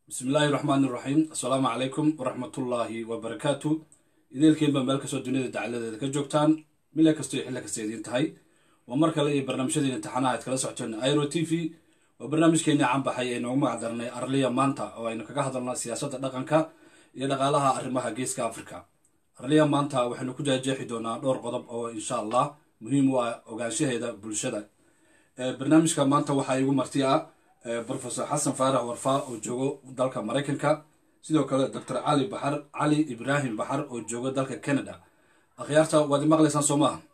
bismi illaahi raxmaani raxiim assalaamu calaykum waraxmatullaahi wabarakaatu ideelkiinba meel kastoo duniyada dacaladeeda ka joogtaan mile kastoo iyo xilli kasta idiin tahay waa mar kale iyo barnaamijyadii imtixaanaha aad kala socoteen iro t v waa barnaamijkeenii canbaxay ee noogu magac darnay arliya maanta oo aynu kaga hadalna siyaasadda dhaqanka iyo dhaqaalaha arrimaha geeska africa arliya maanta waxaynu ku jaajeexi doonaa dhowr qodob oo insha allah muhiim u ah ogaanshaheeda bulshada barnaamijka maanta waxaa igu marti ah profesor xasan faarax warfaa oo joogo dalka maraykanka sidoo kale doctor cali baxar cali ibraahim baxar oo joogo dalka canada akhyaarta waad imaqlaysaan soo maaha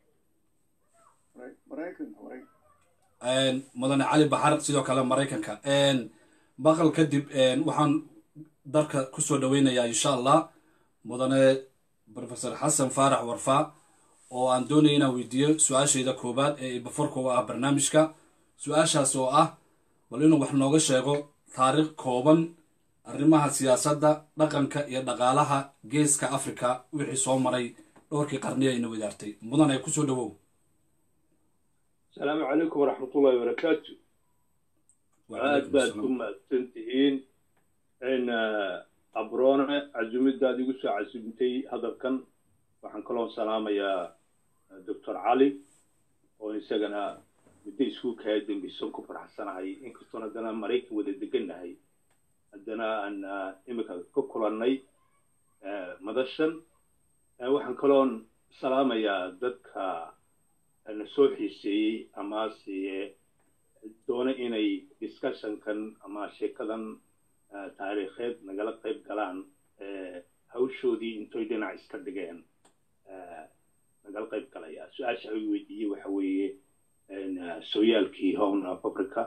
mudane cali baxar sidoo kale maraykanka baqal kadib waxaan dalka kusoo dhaweynayaa insha allah mudane profesor xasan faarax warfaa oo aan doonaya inaan weydiiyo su-aashayda koowaad ee ibaforka u ah barnaamijka su-aashaas oo ah bal inuu wax nooga sheego taariikh kooban arrimaha siyaasadda dhaqanka iyo dhaqaalaha geeska africa wixii soo maray dhowrkii qarniya ayna wadaartay mudan ay kusoo dhawow asalaamu calaykum waraxmatullahi wabarakaatu aad baad ku mahadsan tihiin in abroone casumidaad igu soo casumtay hadalkan waxaan kaloo salaamayaa doctor cali oo isagana muddo iskuulkaa dambisan ku faraxsanahay inkastoon haddana maraykan wada degannahay haddana aan imika ka kulannay madashan waxaan kaloon salaamayaa dadka na soo xiiseeyey amase doona inay discussionkan ama sheekadan taariikheed nagala qayb galaan hawshoodii intoy dhinac iska dhigeen nagala qayb galaya su-aasha ay weydiiyey waxa weeye sooyaalkii home of africa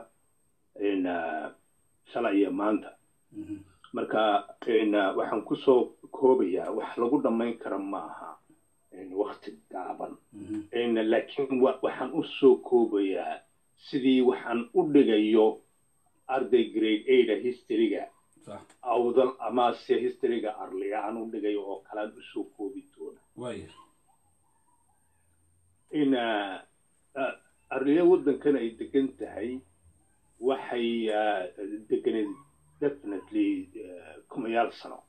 shalay iyo maanta marka waxaan kusoo koobayaa wax lagu dhammayn kara ma aha wakti gaaban laakiin waxaan u soo koobayaa sidii waxaan u dhigayo arday grade ada historyga awdal amase historyga arliga aan u dhigayo oo kalean usoo koobi doona arliya waddankan ay degan tahay waxay deganeed definitely kumayaal sano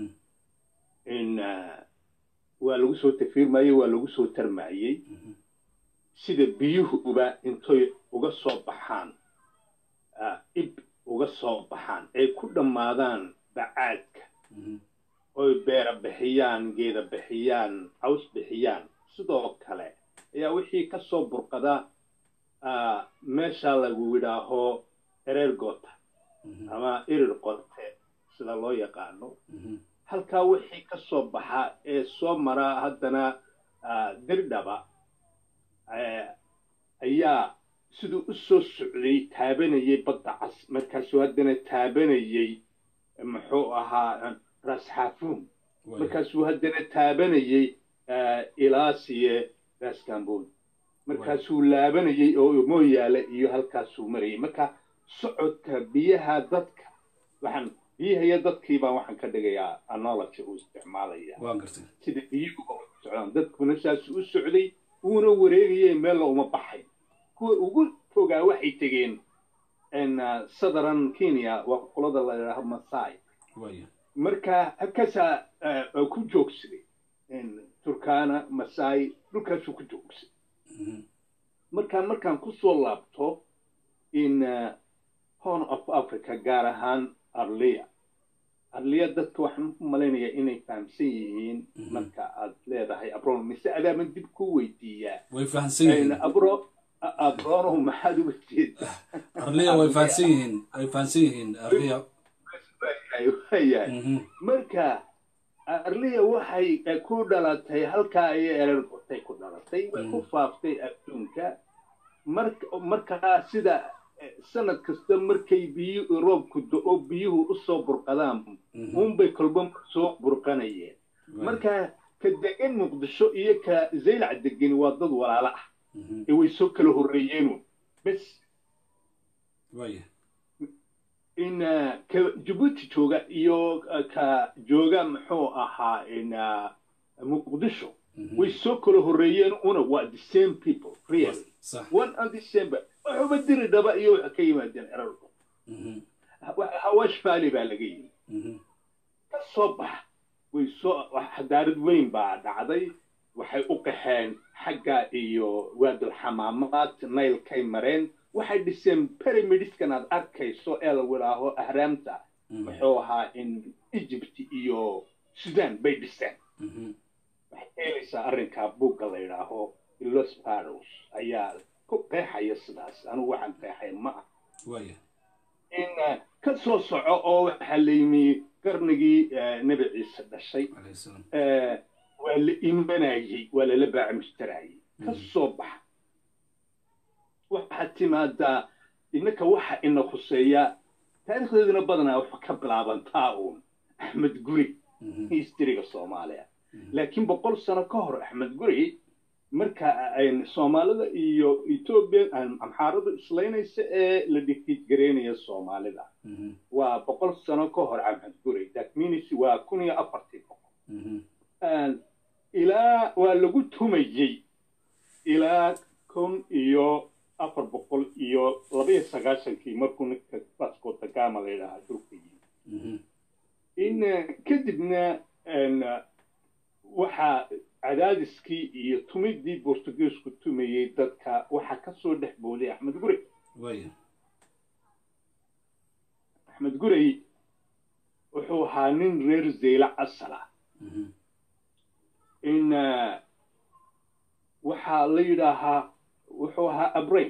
waa lagu soo tafiirmayey waa lagu soo tarmayey sida biyuhuba intoy uga soo baxaan ib uga soo baxaan ay ku dhammaadaan bacaadka oy beera bixiyaan geeda bixiyaan caws bixiyaan sidoo kale ayaa wixii ka soo burqada meesha lagu yidhaaho ereer goota ama irir qote sida loo yaqaano halkaa wixii ka soo baxa ee soo mara haddana dirdhaba ayaa siduu u soo socday taabanayay badda cas markaasuu haddana taabanayay muxuu ahaa rasxaafuun markaasuu haddana taabanayay ilaasiye raskamboon markaasuu laabanayay oo mooyaale iyo halkaasuu marayay marka socodka biyaha dadka waxaan biyahaiyo dadkii baan waxaan ka dhigayaa analogy uu isticmaalaya sida biyuhuba u socdaan dadkuna saasuu u socday uuna wareegayay meella uma baxay kuwa ugu fogaa waxay tegeen southern kenya waa qolada la yidhaaho masai marka halkaasaa ku joogsaday turkana masai dhulkaasuu ku joogsaday marka markaan kusoo laabto in horn of africa gaar ahaan arliya arliya dadka waxaan u malaynayaa inay fahamsan yihiin marka aad leedahay abron mise adaaman dib ku weydiiyaa way fahamsan yihiin abro abronow maxaad uga jeedaa arliya way fahamsan yihiin way fahamsan yihiin arliya waayahay marka arliya waxay ku dhalatay halkaa ayay erer gotay ku dhalatay way ku faaftay adduunka markaa sida sanad kasta markay biyu roobku do-o biyuhu u soo burqadaan unbay kolba soo burqanayeen marka ka degan muqdisho iyo ka zaylac degani waa dad walaalo ah ee way soo kala horreeyeenu bes in ka jabuuti jooga iyo ka jooga muxuu ahaa muqdisho way soo kala horreeyeen una waa the same people really one and the same waxuba diri dhaba iyo waxa ka yimaadeen erarku hawash valley baa laga yimi ka soo bax way soo xadaarad weyn baa dhacday waxay u qaxeen xagga iyo waadulxamaamaad naylkay mareen waxay dhiseen pyramidiskan aad arkayso ee la widhaaho ahraamta muxuu ahaa in egypt iyo sudan bay dhiseen waxay heelaysaa arrinkaa buugga la yidhaaho los paros ayaa ku qeexaya sidaas anugu waxaan qeexay ma ah in ka soo soco oo waxaa la yimi qarnigii nebi ciise dhashay waa la imanayey waa lala baacmishtarayey ka soo baxa waxaad timaadaa innaka waxa ina khuseeya taarikhdeeduna badanaa waxa ka bilaabantaa uun axmed guri historyga soomaaliya laakiin boqol sano ka hor axmed guri marka soomaalida iyo etoobiya amxaaradu islaynaysa ee la dhikiid gareynaya soomaalida waa boqol sano ka hor axmed guri that means waa kun iyo afartii boqol ilaa waa lagu tumayey ilaa kun iyo afar boqol iyo labaiyo sagaashankii markuu ninka vasco da gama la yidhaahaa dhulka yimi in kadibna waxaa cadaadiskii iyo tumidii bortugiisku tumayey dadka waxaa ka soo dhex booday axmed gurey axmed gurey wuxuu ahaa nin reer zeyla casala in waxaa la yidhaahaa wuxuu ahaa abrain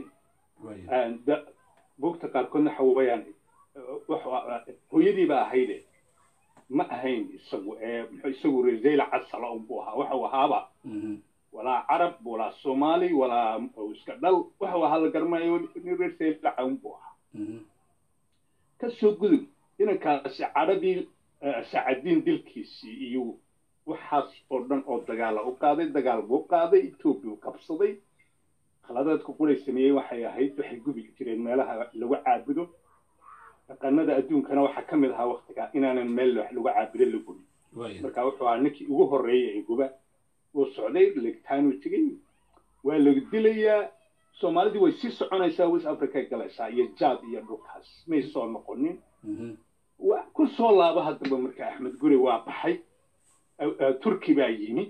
buugta qaarkoodna waxa weeyaan hooyadii baa ahayde ma ahayn isagu ee muxuu isagu reezeyla casala unbuu ahaa waxau ahaaba walaa carab walaa soomaali walaa iska dhal waxau ahaa la garanayo nin reezeylaca unbuu ahaa ka soo gudub inankaasi carabii sacadiin dilkiisii iyo waxaas oo dhan oo dagaala u qaaday dagaal buu qaaday etoobiya u qabsaday khaladaadku quray sameeyey waxay ahayd waxay gubi jireen meelaha lagu caabudo dhaqanada adduunkana waxaa ka mid ahaa waktigaa inaanan meel wax lagu caabudo la gubin marka wuxuu ahaa ninkii ugu horreeyay ee guba wuu socday legtaanuu tegey waa lagu dilayaa soomaalidii way sii soconaysaa west africa galaysaa iyo jaad iyo dhulkaas may soo noqonin ku soo laaba haddaba marka axmed guri waa baxay turki baa yimi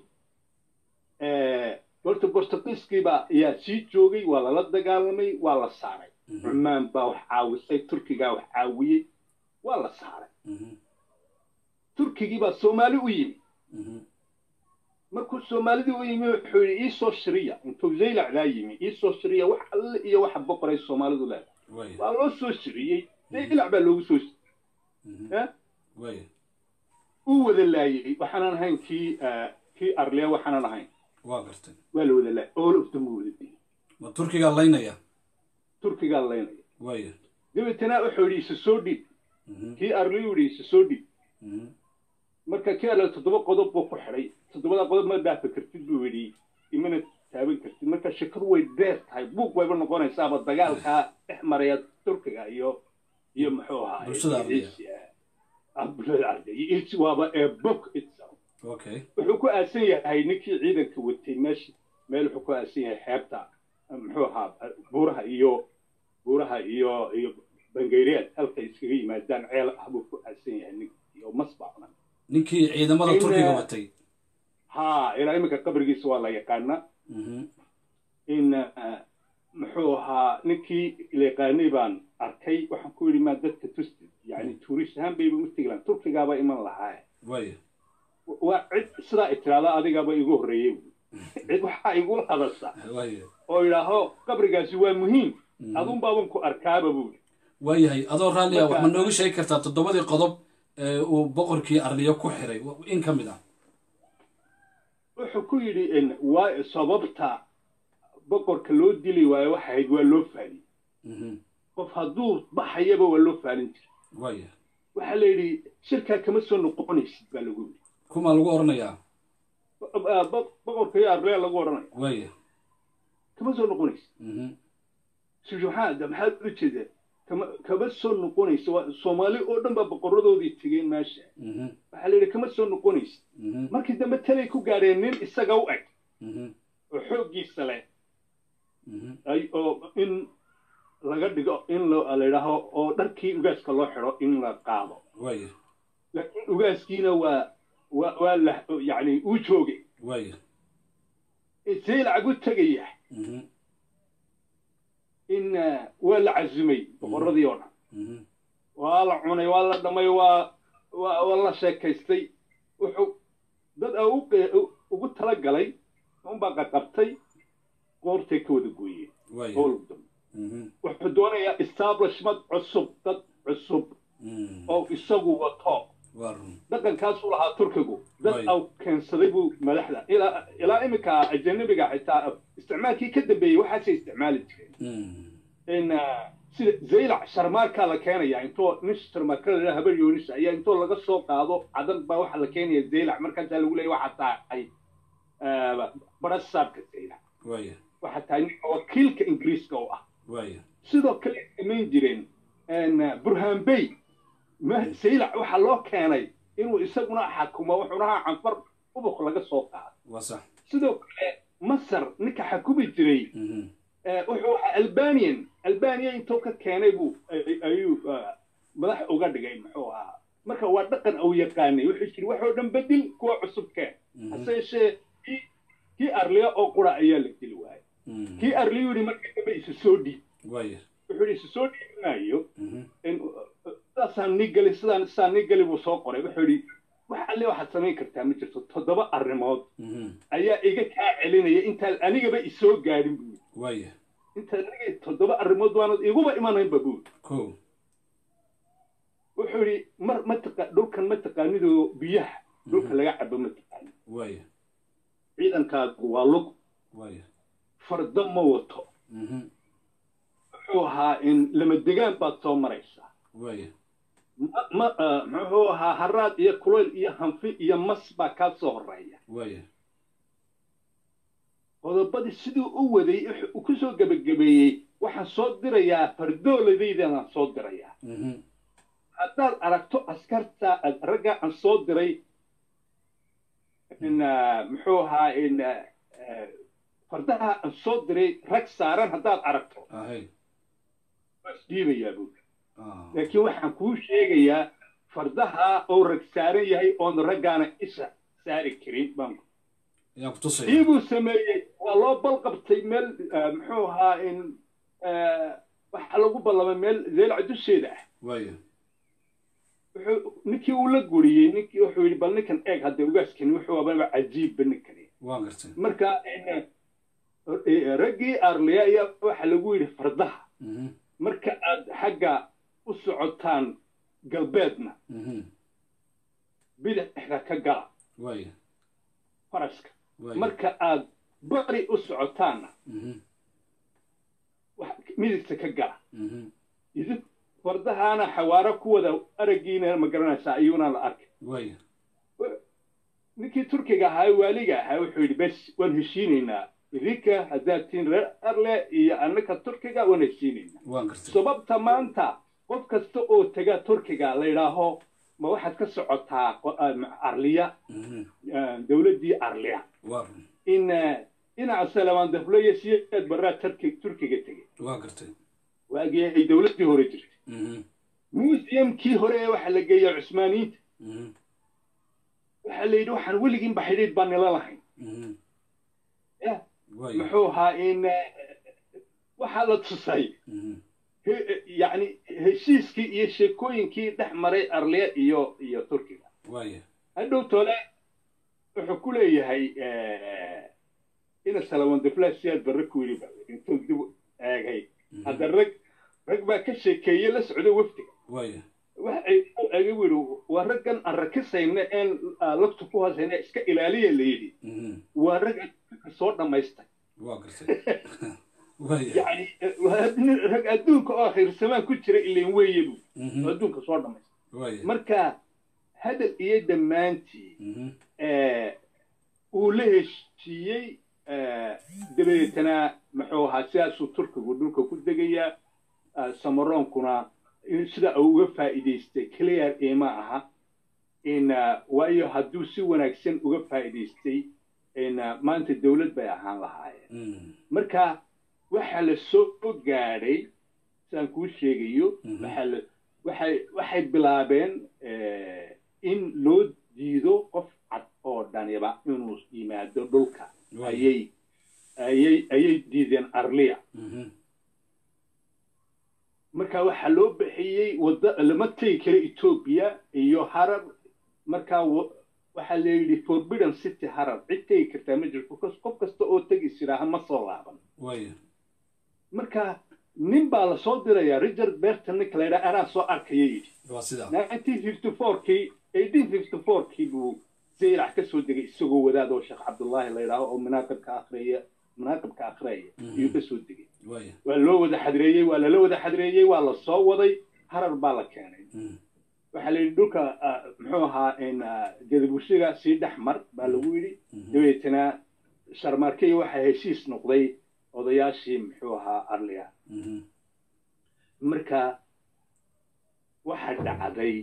horta bortugiiskiibaa ayaa sii joogay waa lala dagaalamay waa la saaray cumaan baa wax caawisay turkigaa wax caawiyey waa la saaray turkigii baa soomaali u yimi markuu soomaalidii u yimi wuxuu yidhi iisoo shiriya intuu zaylacdaa yimi iisoo shiriya wax alle iyo waxa boqoray soomaalidu leedahay waa loo soo shiriyey zaylac baa loogu soo uu wada laayey waxaanan ahayn kii kii arliya waxaanan ahayn waa gartay waa la wada laayay all of them wada dilay ma turkigaa laynaya turkigaa laynaya waya dabeetana wuxuu yidhi isa soo dhiib kii arliyu yidhi isa soo dhiib marka kii arliya toddoba qodob buu ku xidhay toddobada qodob ma dhaafi kartid buu yidhi imana taaban kartid marka shakadu way dheer tahay buug wayba noqonaysaaba dagaalkaa dhex maraya turkiga iyo iyo muxuu ahaa bulshada arliya bulshada arliya waaba ee book itself okay wuxuu ku aasan yahay ninkii ciidanka watay meesha meel wuxuu ku aasan yahay xeebta muxuu ahaa buuraha iyo buuraha iyo iyo bangayreed halkay iskaga yimaadaan ceel ah buu ku aasan yahay ninkii oo masbacna ninkii ciidamada turkiga watay ha ilaa iminka qabrigiisa waa la yaqaana in muxuu ahaa ninkii la yaqaanay baan arkay waxaan ku yidhi maa dadka tustid yani tuurist ahaan bayba u tegi lahan turkigaaba iman lahaa waya waa cid sidaa itiraada adigaaba igu horreeyey cid waxaa igula hadasha oo idhaaho qabrigaasi waa muhiim adun baaban ku arkaaba buuri waayahay adoo raalliya ma nooga sheegi kartaa toddobadii qodob ee uu boqorkii arliyo ku xiray in ka mid ah wuxuu ku yidhi waa sababta boqorka loo dili waayo waxa ahayd waa loo faali qof hadduu baxayaba waa loo faalin jira waya waxaa la yidhi shirkaa kama soo noqonaysid baa lagu yidhi kuma lagu oranayaa boqorka iyo arleya lagu odhanaya waya kama soo noqonaysid subxaana maxaad u jeeda kama kama soo noqonaysa soomaali oo dhan baa boqoradoodii tegeen meesha waxaa la yidhi kama soo noqonaysid markii dambe talay ku gaadheen nin isaga u eg oo xooggiisa leh oo in laga dhigo in la yidhaaho oo dharkii ugaaska loo xidho in la qaado waaya laakiin ugaaskiina waa waa waa la yacni uu joogay waaya saylac u tegaya mhm in waa la casumay boqorradii oo dhan mhm waa la cunay waa la dhamay waa waa waa la sheekaystay wuxuu dad a u qe- ugu talagalay unbaa qaqabtay qoortay ka wada gooyeen waaya howlgudam mhm wuxuu doonayaa establishment cusub dad cusub mhm oo isagu wato waa run dhaqankaasuu lahaa turkigu dad Right. au keensaday buu madaxda ilaa ilaa iminka ajanabiga xitaa isticmaalkii ka dambeeyey waxaasay isticmaali jireen mhm in ah, sida zaylac sharmaarkaa la keenaya intoo nin sharmaarka la yidhaha habar yoonis ayaa intoo laga soo qaado cadan baa waxaa la keenaya zaylac markaasaa lagu leeya waxaa tahay ah, barasaabka zaylac waaya waxaa tahay ninka wakiilka ingiriiska oo ah waaya sidoo kale ay samayn jireen n burhaan bey ma- saylac waxaa loo keenay inuu isaguna xakumo wuxuuna ahaa canfar ubuq laga soo qaado waa sax sidoo kale masar ninka xakumi jiray mhm eh, wuxuu ahaa albanian albania intuu ka keenay buu ay- ayuu ah, madax uga dhigay muxuu ahaa marka waa dhaqan uu yaqaanay wuxuu jiri waxoo dhan bedel kuwa cusub keen mhm hase yeeshee kii kii arliya oo qura ayaa la dili waayay mhm kii arliyu yidhi markii dambe isu soo dhiib waaya wuxuu yidhi isu soo dhiibi maayo mhm in sidaasaan nii gali sidaan sidaan nii gali buu soo qoray wuxuu yidhi wax alle waxaad samayn kartaa ma jirto toddoba arrimood mhm ayaa iga kaa celinaya intaan anigaba isoo gaadhin buu yidhi waaya intaan aniga toddoba arrimood waanad iguba imanaynba buu yidhi ko wuxuu yidhi mar mataqa dhulkan ma taqaanidoo biyaha dhulka laga cabo ma taqaanid waaya ciidankaagu waa lug waaya fardo ma wato mhm wuxuu ahaa in lama degaan baad soo maraysaa waaya ma ma ah, muxuu ahaa haraad iyo kulayl iyo hanfi iyo mas baa kaa soo horeeya waaya qodobadii siduu u waday wuxuu uu ku soo gebagabeeyey waxaan soo dirayaa fardooladaydanaan soo dirayaa mhm haddaad aragto askarta ad- ragga aan soo diray in ah, muxuu ahaa in ah, eh, fardaha aan soo diray rag saaran haddaad aragto ahay waa isdhiibayaa buuri ah laakiin waxaan kuu sheegayaa fardaha oo rag saaran yahay oon raggaana isha saari karin baan ayaan ku tusaya kii buu sameeyey waa loo balqabtay meel ah, muxuu ahaa in ah, waxaa lagu ballamay meel zeelca dusheeda ah waaya wuxuu ninkii uu la guriyey ninkii wuxuu yidhi bal ninkan eeg hadda ugaaskani wuxuu ababa cajiibba ninkani waan gartay marka in, eh, raggii arliya ayaa waxaa lagu yidhi fardaha mhm marka aad xagga u socotaan galbeedna mhm bidixda ka gala waaya faraska waaya marka aad bari u socotaanna mhm wax- midigta ka gala mhm idin fardahaana xawaaro ku wada araggiina ma garanaysaa ayuuna la arkay waaya ninkii turkiga ahaa ee waaliga ahaa wuxuu yidhi bes waan heshiinaynaa idinka haddaad tihiin reer arle iyo annaka turkiga waan heshiinaynaa waan gartay sababta maanta qof kasta oo tega turkiga la yidhaaho ma waxaad ka socotaa qo- ah, arliya mhm ah, dowladdii arliya waa run in ah, dhinaca salamaan dafleya siyaad baraa turki turkiga tegey waan gartay waagii ay dowladdii hore jirtay mhm museumkii hore ee waxaa la geeya cusmaaniyiinta mhm waxaa la yidhi waxaan weligiinba xidhiidh baan nila lahayn mhm Ya, waaya muxuu ahaa in eh, waxaa la tusay mhm he- yacni heshiiskii iyo sheekooyinkii dhex maray arliya iyo iyo turkiga waaya hadhow tole wuxuu ku leeyahay eh, ina salaman diflaasiyaad barre ku yidhi ba intuu dib u eegay mhm hadda rag rag baa ka sheekeeye la socda wafdiga waaya wax ay u eegay buu yidhi waa raggan aan rakisayna een ah, lafta ku hoosayna iska ilaaliya la yidhi mhm waa rag adduunka soo dhammaystay waa gartay waaya yacni eh, waa nin rag adduunka oo akhirsamaan ku jira ilan weeye buu oo mhm adduunka soo dhammaystay waaya marka hadal iyo dhammaantii mhm eh, uu la heshiiyey eh, dabadeetana muxuu ahaa sidaasuu turkigu dhulka ku degayaa ah, samaroonkuna in sida uu uga faa'iidaystay clear ima aha in ah, waayo hadduu si wanaagsan uga faa'iidaystay in ah, maanta dowlad bay ahaan lahaayeen mhm marka waxaa la soo gaadhay sidaan kuu sheegayo waxaa waxay waxay bilaabeen in loo diido qof cad oo dhaniba inuu yimaado dhulka ayay ayay ayay diideen arliya marka waxaa loo bixiyey wadda lama tegi karo etoobiya iyo harar markaa waxaa la yidhi forbidden city harar cid tegi kartaa ma jirto qof kasta oo tegi jiraaha ma soo laaban marka nin baa lasoo dirayaa richard berton ninka la yidhaha anaa soo arkaya yidhi nineteen fifty fourkii eighteen fifty fourkii buu zaylac ka soo degay isagoo wadaad oo sheekh cabdullaahi la yidhaaho oo manaaqibka akhriyaya manaaqibka akhriyaya ayuu ka soo degay waa loo wada xadreeyey waa lala wada xadreeyey waa la soo waday harar baa la keenay waxaa la yidhi dhulka muxuu ahaa gadabushiga sii dhex mar baa lagu yidhi dabeetana sharmarkey waxaa heshiis noqday odayaashii muxuu ahaa arliya marka waxaa dhacday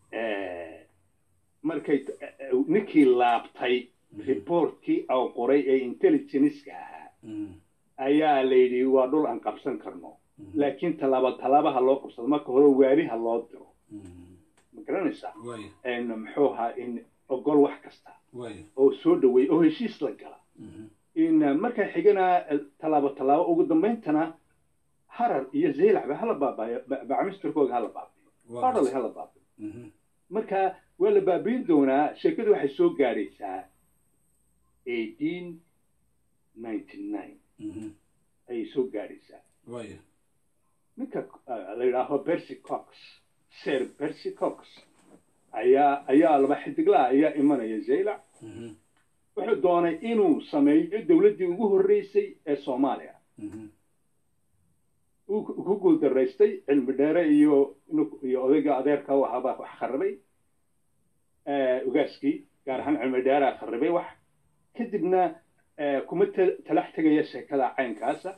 markay ninkii laabtay reportkii oo qoray ee intelligenceka ahaa ayaa la yidhi waa dhul aan qabsan karno laakiin tallaaba tallaabaha loo qabsado marka hore waaliha loo diro ma garanaysaa muxuu ahaa in ogol wax kasta oo soo dhaweey oo heshiis la gala in markaa xigana tallaabo tallaabo ugu dambayntana harar iyo zaylacba hala baabaayo bacmistirkooga hala baabiyo odhale hala baabiyo marka waa la baabiin doonaa sheekadu waxay soo gaadhaysaa eighteen ninety nine ayay soo gaadhaysaa ninka la yidhaaho bercy cox sir bercy cox ayaa ayaa laba xidiglaa ayaa imanaya zaylac wuxuu doonay inuu sameeyo dowladdii ugu horreysay ee soomaaliya uu ku guuldaraystay cilmi dheere iyo iyo odayga adeerka u ahaabaa wax kharibay ogaaskii gaar ahaan cilmi dheeraa kharibay wax kadibna kuma talax tegaya sheekada caynkaasa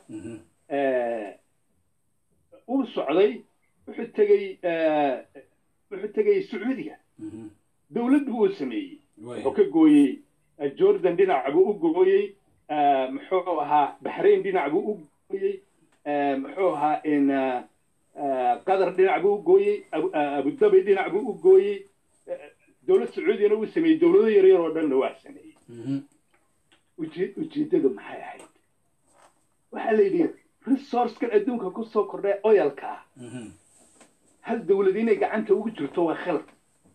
uu socday wuxuu tegey wuxuu tegay sacuudiga dowlad buu u sameeyey wuxuu ka gooyey jordan dhinac buu u gooyey muxuu ahaa baxrain dhinac buu u gooyey muxuu ahaa in qatar dhinac buu u gooyey abudabi dhinac buu u gooyey dowlad sacuudiyana uu sameeyey dowlado yaryar oo dhanna waa sameeyey ujeeddadu maxay ahayd waxaa la yidhi resourcekan adduunka ku soo kordhay oyalka ah hal dowlad inay gacanta ugu jirto waa khalad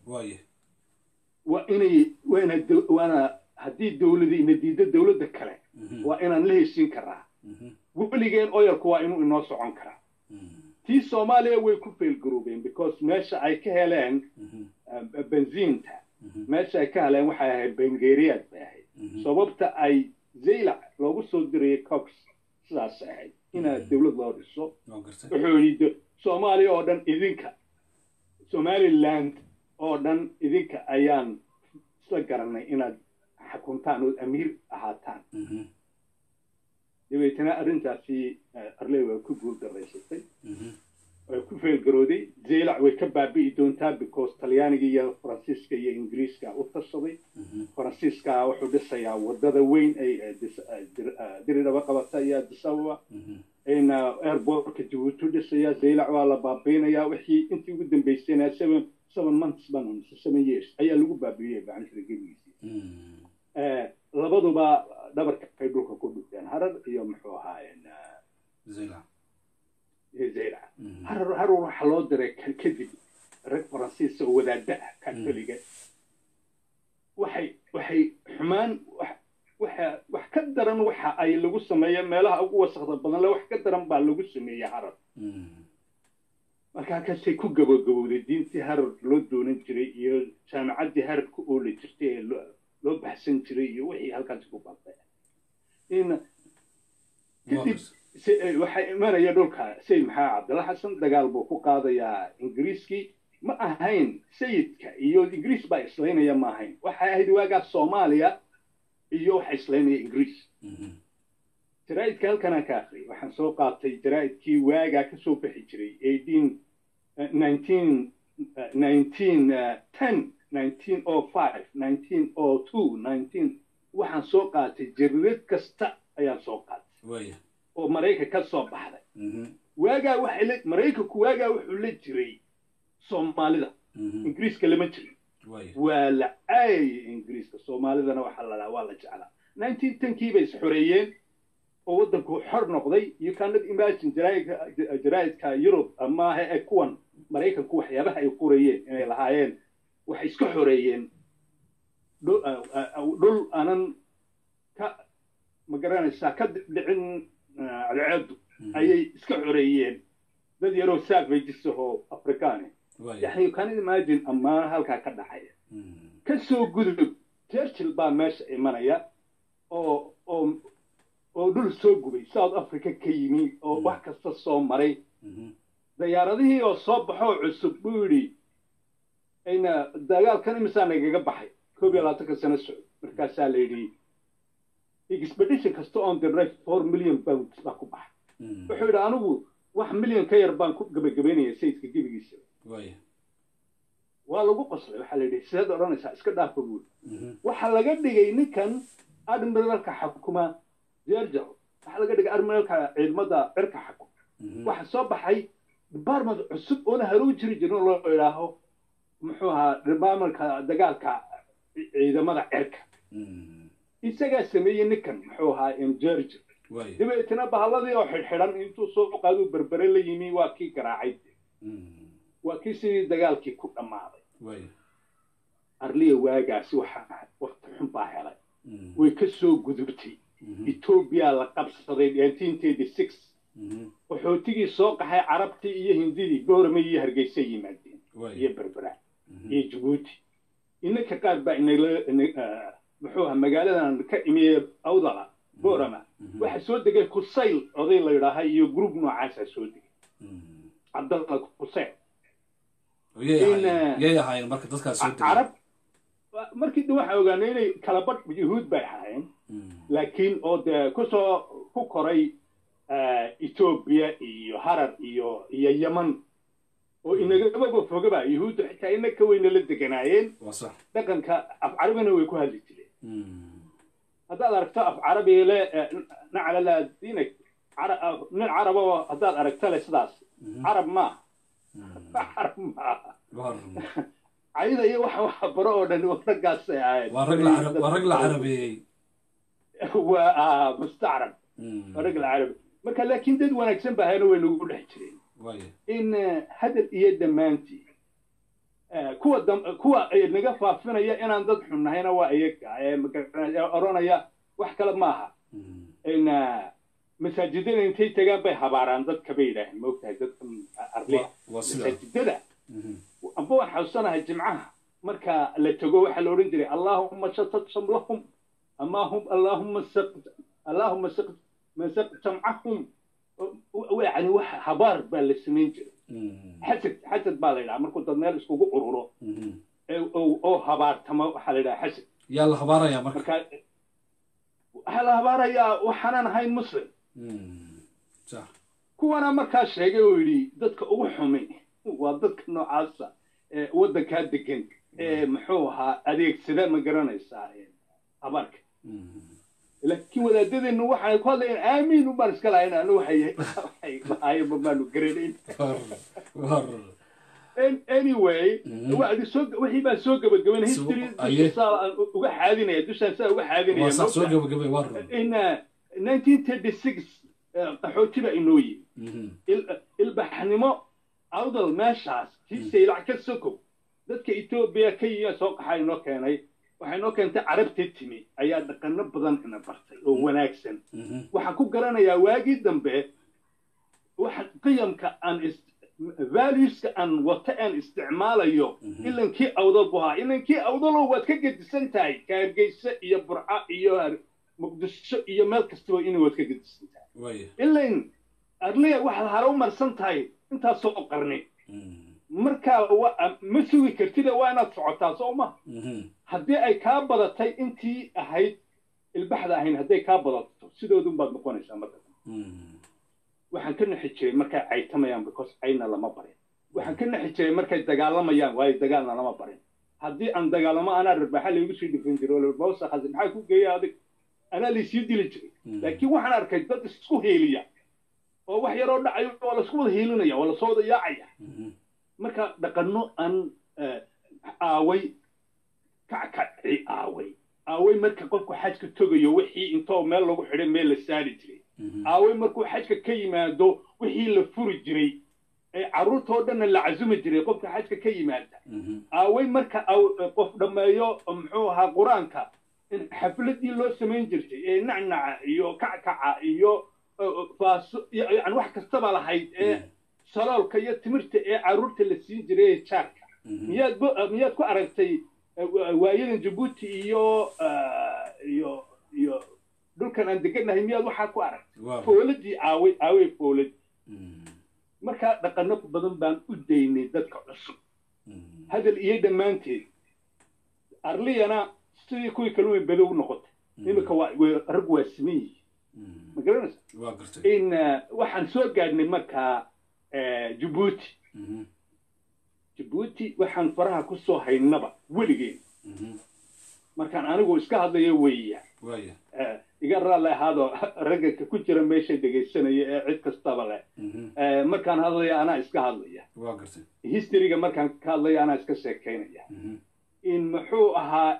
waa inay waana waana haddii dowladi ina diiddo dowladda kale waa inaan la heshiin karaa weligeen oyalku waa inuu inoo socon karaa tii soomaaliya way ku failgaroobeen because meesha ay ka heleen benziinta meesha ay ka heleen waxay ahayd bengeriyaad bay ahayd sababta ay zaylac loogu soo dirayay cox sidaas ahayd inaad dowlad loo dhiso wuxuu yidhi soomaaliya oo dhan idinka somaliland oo dhan idinka ayaan isla garanay inaad xakuntaan ood amiir ahaataan dabeetana arrintaasi arley waa ku guul daraysatay way ku feelgarooday zeylac way ka baabi'i doontaa because talyaaniga iyo faransiiska iyo ingiriiska u tashaday faransiiska wuxuu dhisayaa wadada weyn ay diridhaba qabata iyo adisababa in airportka jabuuti dhisaya zeylac waa la baabiinayaa wixii intii ugu dambeysayna seven seven months ban seven years ayaa lagu baabiiyey bacanshira gebigiisii labaduba dhabarka ay dhulka ku dhufteen harar iyo muxuu ahaayeen zeylac harar harar waxaa loo diray kadib rag faransiisa oo wadaada ah katoliga waxay waxay xumaan waxa wax ka daran waxa ay lagu sameeya meelaha ugu wasakda badan le wax ka daran baa lagu sameeyey harar marka halkaasay ku gabogabowday diintii harar loo doonan jiray iyo jaamacaddii harar ku ooli jirtay ee loo baxsan jiray iyo wixii halkaasi ku baabay in kadib waxaa imanaya dhulka sayid maxamed cabdalla xasan dagaal buu ku qaadayaa ingiriiskii ma ahayn sayidka iyo ingiriis baa islaynaya ma ahayn waxay ahayd waagaa soomaaliya iyo waxa islaynaya ingiriis jaraa'idka halkanaan ka akhriyay waxaan soo qaatay jaraa'idkii waagaa ka soo bixi jiray eighteen nineteen nineteen ten nineteen o five nineteen o two nineteen waxaan soo qaatay jaridad kasta ayaan soo qaatay oo maraykan ka soo baxday waagaa waxay la maraykanku waagaa wuxuu la jiray soomaalida ingiriiska lama jirin waa la caayayay ingiriiska soomaalidana waxaa la dhahaa waa la jeclaa nineteen tenkii bay isxoreeyeen oo waddanku xor noqday you cannot imagine jaraa'idka yurub maaha ee kuwan maraykanku waxyaabaha ay qorayeen inay lahaayeen waxay iska xoreeyeen dhul aanan ka ma garanaysaa ka dhicin cadceedu ayay iska xoreeyeen dad yaroo savages ahoo afrikaane yani you cannot imagine ammaan halkaa ka dhacaya ka soo gudub churchill baa meesha imanaya oo oo oo dhul soo gubay south africa ka yimi oo wax kasta soo maray dayaaradihii oo soo baxoo cusub buu yidhi ayna dagaalkan imisaa nagaga baxay koob iyo labaatanka sano socod markaasaa la yidhi expedition kasta on the right four million pounds baa ku baxay wuxuu yidhi anigu wax milyan ka yar baan ku gabagabaynaya sayidka gebigiisa waa lagu qoslay waxaa la yidhi sideed odhanaysaa iska dhaafa buuri waxaa laga dhigay ninkan admiralka xukuma georgia waxaa laga dhigay admiralka ciidamada cirka xukuma waxa soo baxay department cusub oona harow jiri jirin loo idhaaho muxuu ahaa departmentka dagaalka ciidamada cirka isagaa sameeyey ninkan muxuu ahaa georgia dabeetna bahalladii oo xidhxidhan intuu soo qaaduu berbere la yimi waa kii garaacay waa kii sidii dagaalkii ku dhammaaday arliya waagaasi waxaa wakti xun baa helay way ka soo gudubtay etoobiya la qabsaday qaxootigii soo qaxay carabtii iyo hindidii goormay iyo hargeysa yimaadeen iyo berbera iyo jabuuti inaka qaar baa inala muxuu aha magaaladan ka imiye awdala boorama waxa soo degay kusayl oday la yidhaaha iyo group noocaasaa soo degay cabdalla kusayl carab markii dhan waxaa ogaanay inay kala badh yuhuud bay ahaayeen laakiin oo dee kusoo ku koray etoobiya iyo harar iyo iyo yeman oo inagababa fogaba yuhuuddu xitaa ina ka weyna la deganaayeen dhaqanka af carabina way ku hadli jireen haddaad aragto af carabi le naclala diinak nin carabo haddaad aragto le sidaas carab maaha carab maaha cayda iyo waxa waxa baro oo dhan raggaasay ahayd waa rag la carabeeyey waa mustacrab waa rag la carabi marka laakiin dad wanaagsan ba ahayna way nagu dhex jireen in hadal iyo dhammaantii kuwa kuwa naga faafinaya inaan dad xun nahayna waa iyaga oranaya wax kale maaha in masaajidada intay tagaan bay habaaraan dadka bay yidhaaheen maogtahay dadka arliya masaajidada amba waan xasuusanahay jimcaha marka la tago waxaa la odhan jiray allaahuma shatad shamlahum amaahum allaahuma allaahuma masaq jamcahum yani wax habaar baa la samayn jiray xasad xasad baa la yidhaha markuu dad meel iskugu ururo oo habaartamo waxaa la yidhaha xasad yaa la habaaraya marka marka waxaa la habaarayaa waxaanan ahayn muslim kuwana markaa sheegay oo yidhi dadka ugu xumi waa dadka noocaasa ee waddankaa degan ee muxuu ahaa adeegsada ma garanaysaa habaarka laakiin wadaadadeennu waxay ku hadlayeen aamiin ubaan iska lahayn anu waxay lahaayeenba maanu garanayn anyway wixii baan soo gabagabayn history dushaa aan uga xaadinaya dushaan saa uga xaadinaya soo gabagabay waa in nineteen thirty six qaxooti baa inoo yimi ilbaxnimo awdal meeshaas kii saylac ka sokow dadka etoobiya ka yiya soo qaxaa inoo keenay waxay inoo keentay carabta timi ayaa dhaqano badan ina bartay oo wanaagsan waxaan ku garanayaa waagii dambe waxa qiyamka aan valueska aan wata aan isticmaalayo ilankii awdal buu ahaa ilankii awdaloo waad ka gedisan tahay kaargeyse iyo burca iyo muqdisho iyo meel kastaba inay waad ka gedisan tahay ilan arliya waxaad hare u marsan tahay intaasoo qarni markaa ma sugi kartida waa inaad socotaa soo ma haddii ay kaa badatay intii ahayd ilbaxda ahayn hadday kaa badato sidoodun baad noqonaysaa marka waxaan ka naxi jiray markay caytamayaan because cayna lama barin waxaan ka naxi jiray markay dagaalamayaan waayo dagaalna lama barin haddii aan dagaalamo anaa rarbaaxa laygu sii dhifin jiray mawsaqasi maxaa ku geeya adig anaa laysii dili jiray laakiin waxaan arkay dad isku heeliya oo wax yaroo dhacayo waa lasku wada hiilinaya waa lasoo wada yaacaya marka dhaqanno aan aaway kackaci aaway aaway marka qofku xajka togayo wixii intoo meel lagu xidhay meel la saari jiray aaway markuu xajka ka yimaado wixii la furi jiray ee carruurtoo dhanna la casumi jiray qofka xajka ka yimaada aaway marka qof dhammeeyo muxuu ahaa qur-aanka in xafladii loo samayn jirtay ee nacnaca iyo kackaca iyo faaso yani wax kastaba lahayd ee saloolka iyo timirta ee carruurta la siin jiray ee jaarka miyaad miyaad ku aragtay waayadan jabuuti iyo iyo iyo dhulkan aan deganahay miyaad waxaa ku aragtay fooladii aaway aaway foolad markaa dhaqano badan baan u daynay dadka cusub hadal iyo dhammaanteed arliyana sidii kuwii kalumay badow noqotay iminka waa rag waa siman yihiin ma garanaysa in waxaan soo gaadhnay markaa jabuuti jabuuti waxaan faraha ku soo haynaba weligeen markaan anigu iska hadlayo weeya iga raalli ahaadoo ragga ku jira meesha dhegaysanaya ee cid kastaba leh markaan hadlaya anaa iska hadlaya historyga markaan ka hadlaya anaa iska sheekaynaya in muxuu ahaa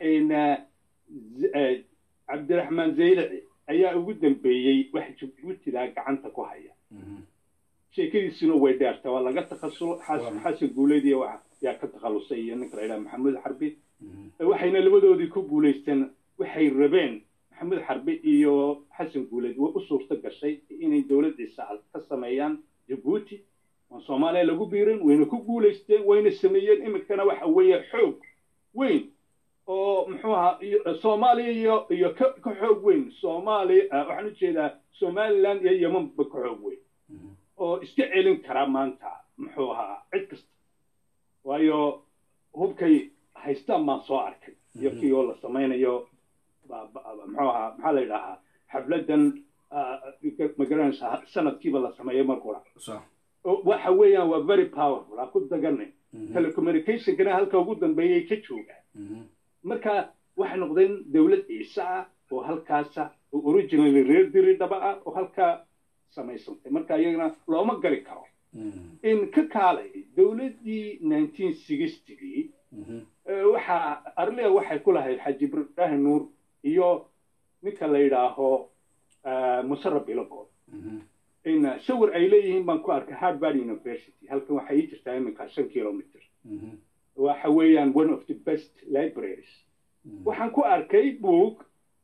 cabdiraxmaan zaylaci ayaa ugu dambeeyey wax jabuutidaa gacanta ku haya sheekadiisuna way dheerta waa laga takhasul xasan guuleediy yaa ka takhalusay iyo ninka la yidhaha maxamuud xarbi waxayna labadoodii ku guulaysteen waxay rabeen maxamuud xarbi iyo xasan guuleed way u suurto gashay inay dowladdiisa ka sameeyaan jabuuti waan soomaaliya lagu biirin wayna ku guulaysteen wayna sameeyeen iminkana waxa weeye xoog weyn oo muxuu ahaa soomaaliya iyo iyo ka ka xoog weyn soomaaliya waxaan u jeedaa somaliland iyo yemanba ka xoog weyn oo iska celin kara maanta muxuu ahaa cid kasta waayo hubkay haystaan baan soo arkay iyo kii oo la samaynayo muxuu ahaa maxaa la yidhaahaa xafladan magaranaysa sanadkiiba la sameeyo markura waxa weeyaan waa very powerful ha ku daganay telecommunicationkana halka ugu dambeeyay ka joogaan marka waxay noqdeen dowlad ciise ah oo halkaasa oo originally reer diri dhaba ah oo halkaa samaysantay marka iyagana looma gali karo in ka kaalay dowladdii nineteen sixtygii waxaa arlia waxay ku lahayd xaji ibraahim nuur iyo ninka la yidhaaho musarab bilogood in sawir ay leeyihiin baan ku arkay harvard university halkan waxay ii jirtaa iminka shan kilometer waxa weeyaan one of the best libraries waxaan ku arkay book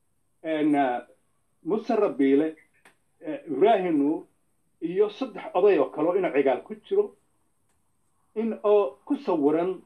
musarab biile ibraahim nuur iyo saddex oday oo kale oo ina cigaal ku jiro in oo ku sawiran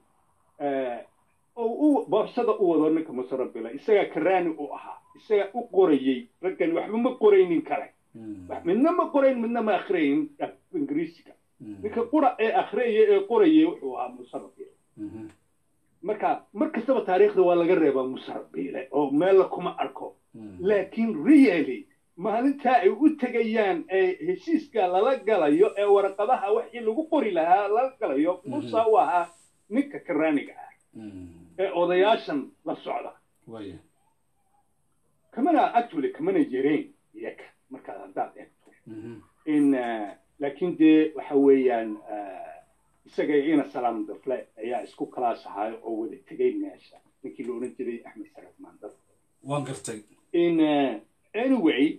oo boorsada u wado ninka musarabila isagaa karaani u ahaa isagaa u qorayey raggan waxba ma qoraynin kale midna ma qorayn midna ma akhriyayn ingiriisiga ninka qura ee akhriyaya ee qorayay wuxuu ahaa musarabile marka mar kastaba taariikhda waa laga reebaa musarabile oo meella kuma arko laakiin really maalintaa ay u tegayaan ee heshiiska lala galayo ee waraqadaha wixii lagu qori lahaa lala galayo musa u ahaa ninka karaaniga ah ee odayaashan la socda kamana actually kamana yareen iyaga markaad haddaad eegto in laakiin dee waxa weeyaan isaga ina salaam dafle ayaa isku kalaas ahaa oo wada tegay meesha ninkii la odhan jiray axmed saraf maandar waan gartay in anyway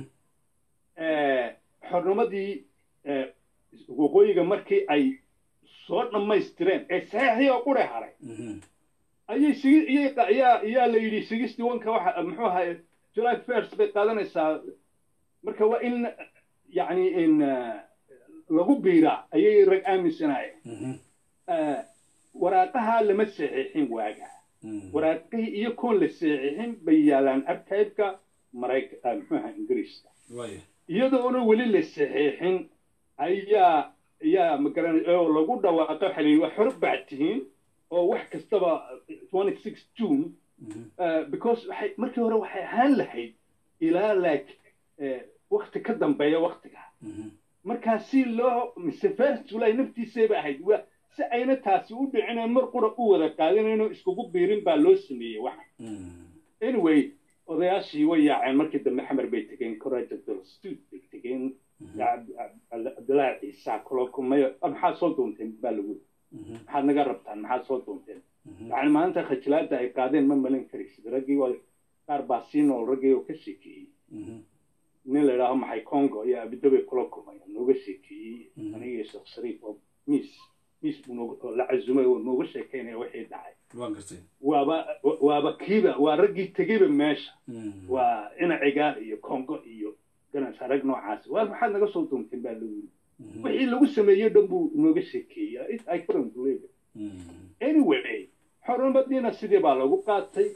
xornimadii waqooyiga markii ay soo dhammaystireen ee saxiixii oo qure haray ayay ayaa ayaa la yidhi sixty oneka waxa muxuu ahaa july first bay qaadanaysaa marka waa in yacni in lagu biiraa ayay rag aaminsanaayeen waraaqaha lama saxiixin waaga waraaqihii iyo koon la saxiixin bay yaalaan arkaybka marayka muxuu ahaa ingiriiska iyadoona weli la saxiixin ayaa ayaa magaran oo lagu dhawaaqo waxa la yidhi waa xor baad tihiin oo wax kastaba twenty six june because waxay markii hore waxay ahaan lahayd ilaa like wakti ka dambeeya waktiga markaa si loo mise first july naftiisayba ahayd waa si ayna taasi u dhicin mar qura u wada qaadinayno iskugu biirin baa loo sameeyey waxa anyway odayaashii way yaaceen markii dambe xamar bay tegeen courage of the street bay tegeen cabdillaahi ciisa kula kulmay maxaad soo doonteen baa lagu maxaad naga rabtaan maxaad soo doonteen yani maalinta khajilaada ay qaadeen ma malin karaysid raggii waa qaar baa sii nool raggii oo ka sheekeeyey nin la idhaaho maxay congo iyo abidabay kula kulmayaan nooga sheekeeyey aniga sheekh shariif oo miis miis buu noog la casumay oo nooga sheekeynaya wixii dhacay waaba waaba kiiba waa raggii tegeyba meesha waa inacigaar iyo congo iyo ganasha rag noocaas waa maxaad naga soo doonteen baa lagu yiri wixii lagu sameeyo dhan buu nooga sheekeeyey i couldn't believe it anyway xornimadiina sidii baa lagu qaatay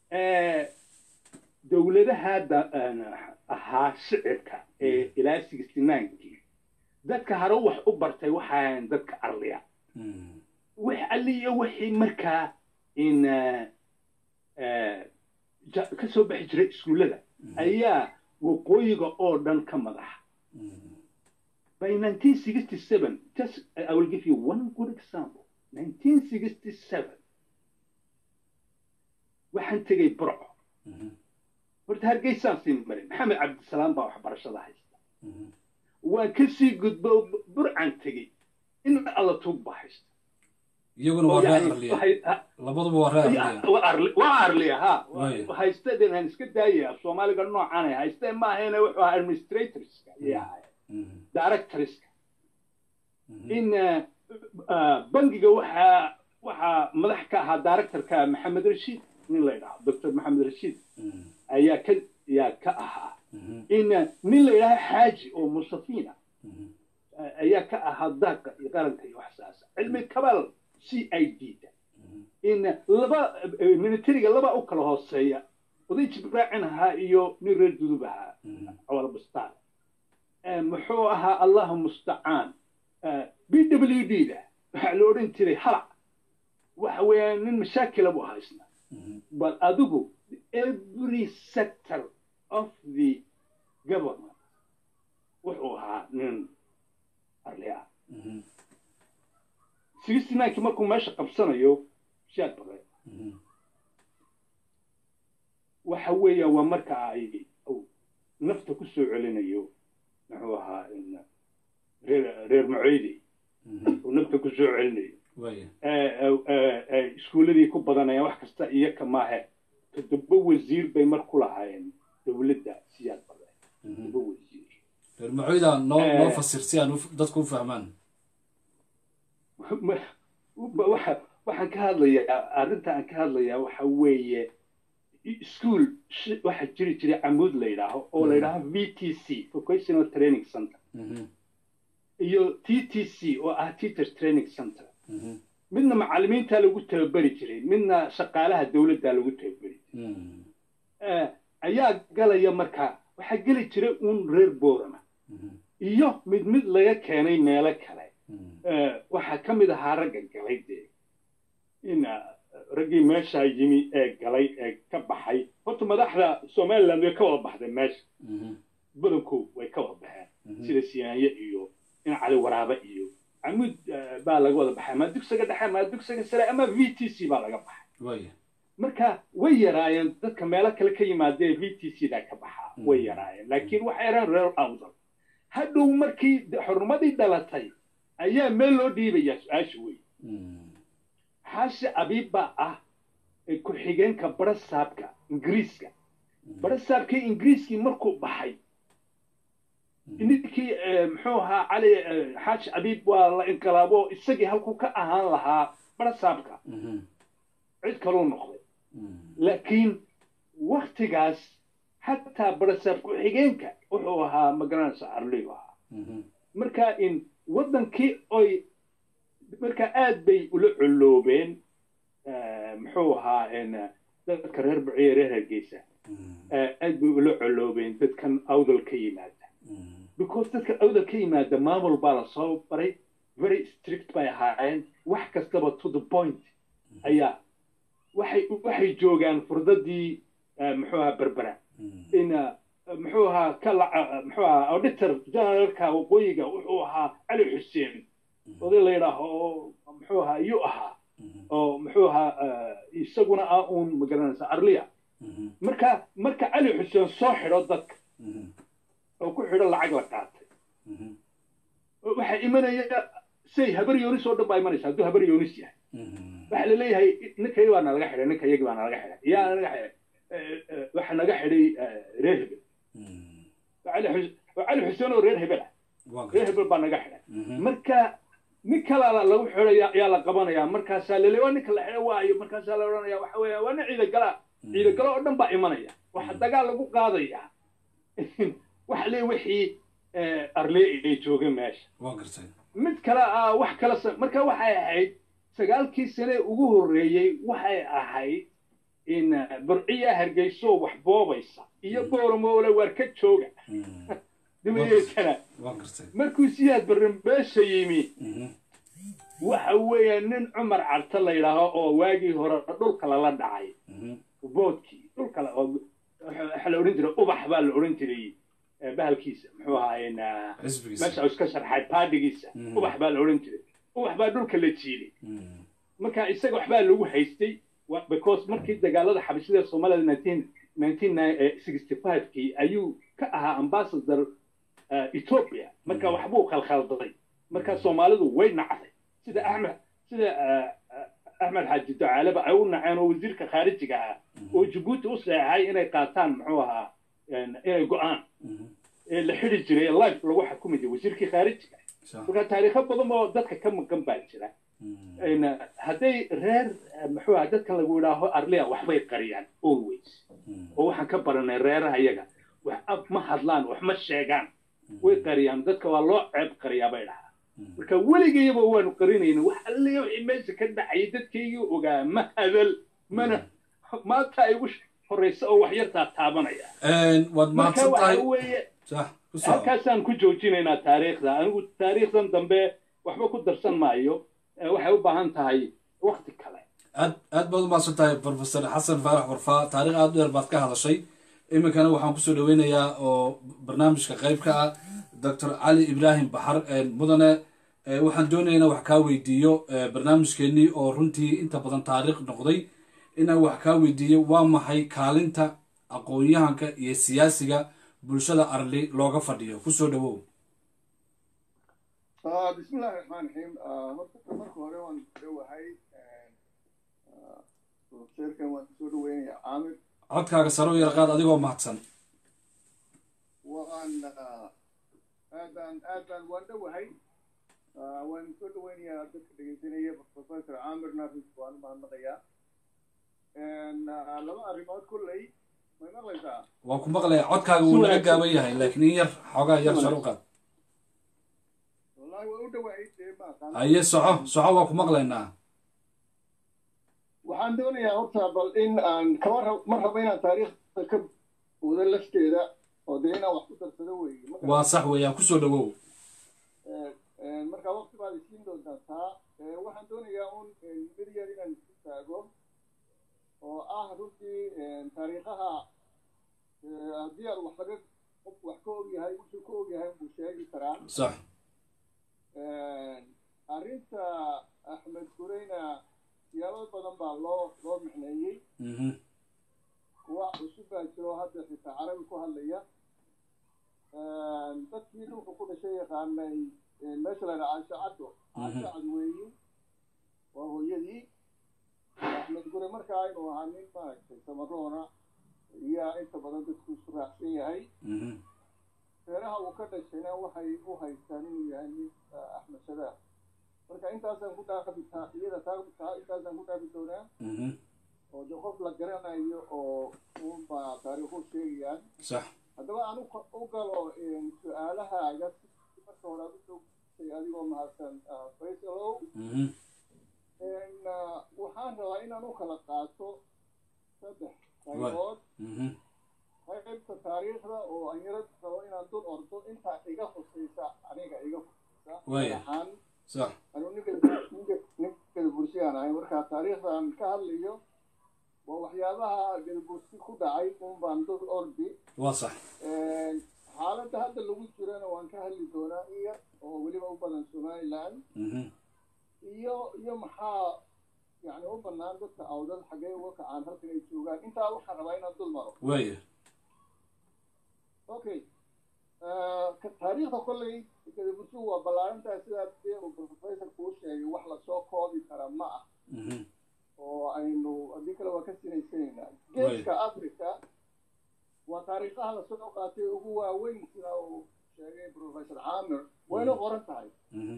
dowladaha ahaa shicibka ee ilaa sixty ninekii dadka hore wax u bartay waxaan dadka arliya wax alliya wixii markaa in ka soo baxi jiray iskuullada ayaa waqooyiga oo dhan ka madaxa by 1967 just I will give you one good example 1967 waxaan tegay burco horta hargeysaan sii maray maxamed cabdisalaam baa waxbarashada haysta waan ka sii gudbo burcaan tegey in alla tuug baa haysta iyaguna waa reer arliya labaduba waa reer arliya waa arliya ha haysteen aan iska daayaya soomaaliga noocaanay haysteen ma ahayna wuxuu ahaa administratorska ayay ahaayeen directorska in bangiga waxaa waxaa madax ka ahaa directorka maxamed rashiid nin la yidhaho doctor maxamed rashiid ayaa ka yaa ka ahaa in nin la yidhaho xaaji oo musafiina ayaa ka ahaa daaqa iyo qaranka iyo waxsaasa cilmi kabal c i d da in laba militariga laba u kala hooseeya oday jibraacin ahaa iyo nin reer dudub ahaa cawal bustaan muxuu ahaa allahu mustacaan b w d da waxaa la odhan jiray halac waxa weeyaan nin mashaakila buu haysna but adigu every sector of the government wuxuu ahaa nin arli ah sixty ninekii markuu meesha qabsanayo shaad bare waxa weeyaan waa marka ay nafta ku soo celinayo muxuu ahaa reer reer muceydi uu nafta ku soo celinayo iskuulladii ku badanayaan wax kasta iyaka maahe toddoba wasiir bay mar ku lahaayeen dowladda siyaad bare toddoba wasiir reer muceyda noo noo fasir si aan dadku u fahmaan waxaan ka hadlayaa arrinta aan ka hadlayaa waxa weeye school waxaa jiri jiray camuud la yidhaaho oo la yidhaaho v t c vocational training center iyo t t c oo ah teachers training center midna macallimiintaa lagu tababeri jiray midna shaqaalaha dowladdaa lagu tababeri jiray ayaa galaya marka waxaa geli jiray uun reer boorama iyo mid mid laga keenay meelo kale waxaa ka mid ahaa ragga galay dee in raggii meeshaa yimi ee galay ee ka baxay horta madaxda somaliland way ka wada baxdeen meesha badankood way ka wada baxeen sida siyaanye iyo in cali waraabe iyo camuud baa laga wada baxay ama dugsiga dhexe ama dugsiga sare ama v t c baa laga baxay marka way yaraayeen dadka meelo kale ka yimaadee v t c daa ka baxaa way yaraayeen laakiin waxay yaraan reer awdal hadhow markii xurnimadii dhalatay ayaa meel loo dhiibayaa su-aasha wey xaashi abiib baa ah ku-xigeenka barasaabka ingiriiska barasaabkii ingiriiskii markuu baxay ninkii muxuu ahaa cali xaashi abiib waa la inqilaabo isagii halkuu ka ahaan lahaa barasaabka cid kaluu noqday laakiin waktigaas xataa barasaab ku-xigeenka wuxuu ahaa magaranaysa arliyu ahaa marka in waddankii oy marka aad bay ula colloobeen muxuu ahaa dadka reer buciye reer hargeysa aad bay ula colloobeen dadkan awdal ka yimaada because dadka awdal ka yimaada maamul baa lasoo baray very strict bay ahaayeen wax kastaba to the point ayaa waxay waxay joogaan furdadii muxuu ahaa berbera in muxuu ahaa ka muxuu ahaa auditor generalka waqooyiga wuxuu ahaa cali xuseen oday la yidhaaho oo muxuu ahaa iyuu ahaa oo muxuu ahaa isaguna ah uun magaranaysa arliya marka marka cali xuseen soo xidho dadka oo ku xidho lacag la qaatay waxaa imanaya say habar yoonis oo dhan baa imanaysa hadduu habar yoonis yahay waxaa laleeyahay ninkaygi baa nalaga xidhay ninkayagi baa nalaga xidhay yaa nalaga xidhay waxaa naga xidhay reer hebel cali xuseen oo reer hebel ah reer hebel baa naga xidhay marka nin kalaa lagu xidhay yaa la qabanaya markaasaa laleeya waa ninka la xidhay waayo markaasaa la odhanaya waxa weeya waa nin ciidagala ciidagalo oo dhan baa imanaya waxa dagaal lagu qaadaya waxa leeya wixii arlee ay joogeen meesha mid kale ah wax kala marka waxay ahayd sagaalkii sane ugu horreeyey waxay ahayd in burciya hargeyso wax boobaysa iyo boormoole waar ka jooga dabadeetana markuu siyaad barrambeesha yimi waxa weeya nin cumar carta la yidhaaho oo waagii hore dhulka lala dhacay boodkii dhulka waxa la odhan jiray ubax baa la odhan jiray bahalkiisa muxuu ahaayeen meesha iska sharxay baadhigiisa ubax baa la odhan jiray ubax baa dhulka la jiiday marka isaga waxbaa lagu haystay because markii dagaalada xabashida soomaalida nineteen nineteen sixty five-kii ayuu ka ahaa ambassador ethiopia marka waxbuu khalkhaldaday marka soomaalidu way nacday sida axmed sida axmed xaaji ducaaleba ay u naceen oo wasiirka khaarijiga ahaa oo jabuuti u seexay inay qaataan muxuu ahaa inay go-aan ee la xidi jiray life lagu xukumi jiray wasiirkii khaarijiga marka taariikho badan oo dadka ka maqan baa jira hadday reer muxuu aha dadkan lagu idhaaho arlia waxbay qariyaan always oo waxaan ka baranay reeraha iyaga wax ab ma hadlaan wax ma sheegaan way qariyaan dadka waa loo ceeb qariyaa bay dhahaa marka weligayaba waanu qarinayna wax alliya wixii meesha ka dhacayay dadkaygii ogaa ma hadal mana maanta ay ugu horreysa oo wax yartaa taabanaya waad mahadsan tahay weeye halkaasaan ku joojinaynaa taariikhda anigu taariikhdan dambe waxba ku darsan maayo waxay u baahan tahay wakti kale aad aad baad u mahadsan tahay professor xasan faarax warfaa taarikh aad u dheer baad ka hadashay iminkana waxaan kusoo dhaweynayaa oo barnaamijka qayb ka ah doctor cali ibraahim baxar mudane waxaan doonaynaa wax kaa weydiiyo barnaamijkeenii oo runtii inta badan taariikh noqday inaan wax kaa weydiiyo waa maxay kaalinta aqoon-yahanka iyo siyaasiga bulshada arli looga fadhiyo kusoo dhawow bismillahi raxmaan raxiim horta marka hore waan dhowahay sheerkan waan kusoo dhaweynayaa caamir codkaaga saro yarqaad adigoo mahadsan waan aadaan aadaan waan dhowahay waan soo dhaweynayaa dadka dhegeysanaya professor caamir nafis waan u mahadnaqayaa laba arrimood kolley may maqlaysaa waan ku maqlaya codkaaga wuu naga gaaban yahay laakiin in yar xoogaa yar sar u qaad wallahi waan u dhowahay dee ma aqaan haye soco soco waan ku maqlaynaa waxaan doonayaa horta bal in aan kama rab ma rabo inaan taariikhda ka wada lafteeda oo dee inaan wax ku darsado weeye waa sax weeyaan kusoo dhawow marka waqti baad isiin doontaa taa waxaan doonayaa un mid yar inaan isu taago oo ah runtii taariikhaha haddii aad wax laga qof wax ka ogyahay wuxuu ka ogyahay buu sheegi karaa sax arrinta axmed gureyna siyaabo badan baa loo loo micneeyey kuwa cusub baa jiro hadda xitaa carabi ku hadlaya dadkii dhulka ku dhashay yaqaanay meesha la yidhaha caasho caddo caasho cad weeyi waa hooyadii axmed gure markaa inuu ahaa nin maaragtay samaroona iyaa inta badan dadku isu raacsan yahay reeraha uu ka dhashayna waxay u haystaan inuu yahay nin axmed shabaab marka intaasaan ku dhaafi iyada taa intaasaan ku dhaafi doonaa oo de qof la garanayo oo unbaa taariikhu sheegayaan sax haddaba aan u galo su-aalahaaga marka hore aad usoo gusay adigoo mahadsan faysalow waxaan rabaa inaan u kala qaato saddex qaybood qaybta taariikhda oo aan yaro rabo inaan dul ordo intaa iga hoseysa aniga iga hoseysa ahaan sax anuu ninka ninkada bursiyaan ahay markaa taariikhdan ka hadlayo waa waxyaabaha galbursi ku dhacay un baan dul ordi waa sax xaaladda hadda lagu jirana waan ka hadli doonaa iyo oo weliba u badan somaliland iyo iyo maxaa yani u banaan dadka awdad xaggee uga kacaan halkan ay joogaan intaa waxaan rabaa inaan dul maro waaya okay taariikhda kolley gadabursigu waa ballaarantaa sidaa dee uu professor kuu sheegay wax lasoo koobi kara ma ah oo aynu haddii kale waa ka sinaysanaynaa geeska africa waa taariikhaha lasoo qaatay ugu waaweyn sida uu sheegay professor caamir wayna qoran tahay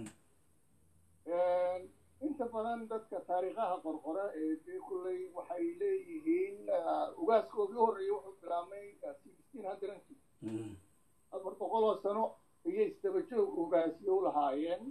inta badan dadka taariikhaha qorqora ee dee kulley waxay leeyihiin ugaaskoodii u horreeyay wuxuu bilaabmay sixteen hundredki afar boqol oo sano ayay isdabajoog ugaasyo u lahaayeen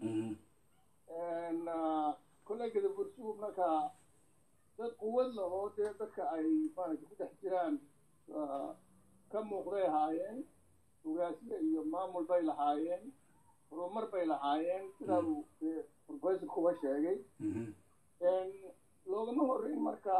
kolley gadabursigu marka dad quwad lahoo dee dadka ay maaragta ku dhex jiraan ka muuqday ahaayeen ugaasyo iyo maamul bay lahaayeen horumar bay lahaayeen sidaa uu professor kuba sheegay loogama horreyn marka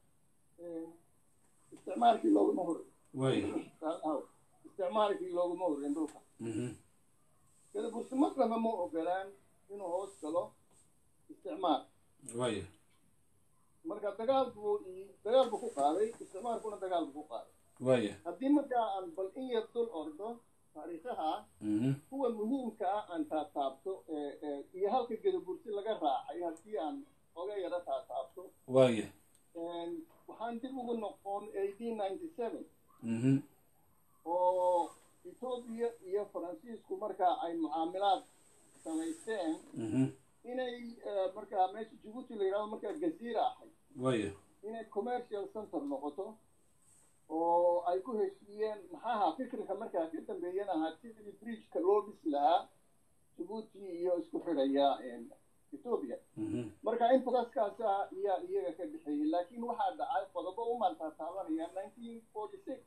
isticmaalkii loogama horreyn isticmaalkii loogama horreyn dhulka gadabursi marnaba ma ogolaan inuu hoos galo isticmaal marka dagaal buu dagaal buu ku qaaday isticmaalkuna dagaal buu ku qaaday haddii markaa aan bal in yar dul ordo taariikhaha kuwa muhiimka ah aan taataabto iyo halka gadabursi laga raacay haddii aan oga yaro taataabto waxaan dib ugu noqon eighteen ninety seven oo etoobiya iyo faransiisku markaa ay mucaamilaad samaysteen inay markaa meesha jibuuti la yidhahdo markaa gaziira ahayd inay commercial center noqoto oo ay ku heshiiyeen maxaaha fikirka markaa ka dambeeyana ahaa sidii bridgeka loo dhisi lahaa jibuuti iyo isku xidhaya etoobiya marka infogaskaasa ayaa iyaga ka dhexeeyey laakiin waxaa dhacay qodobo u maaltaataabanaya nineteen forty six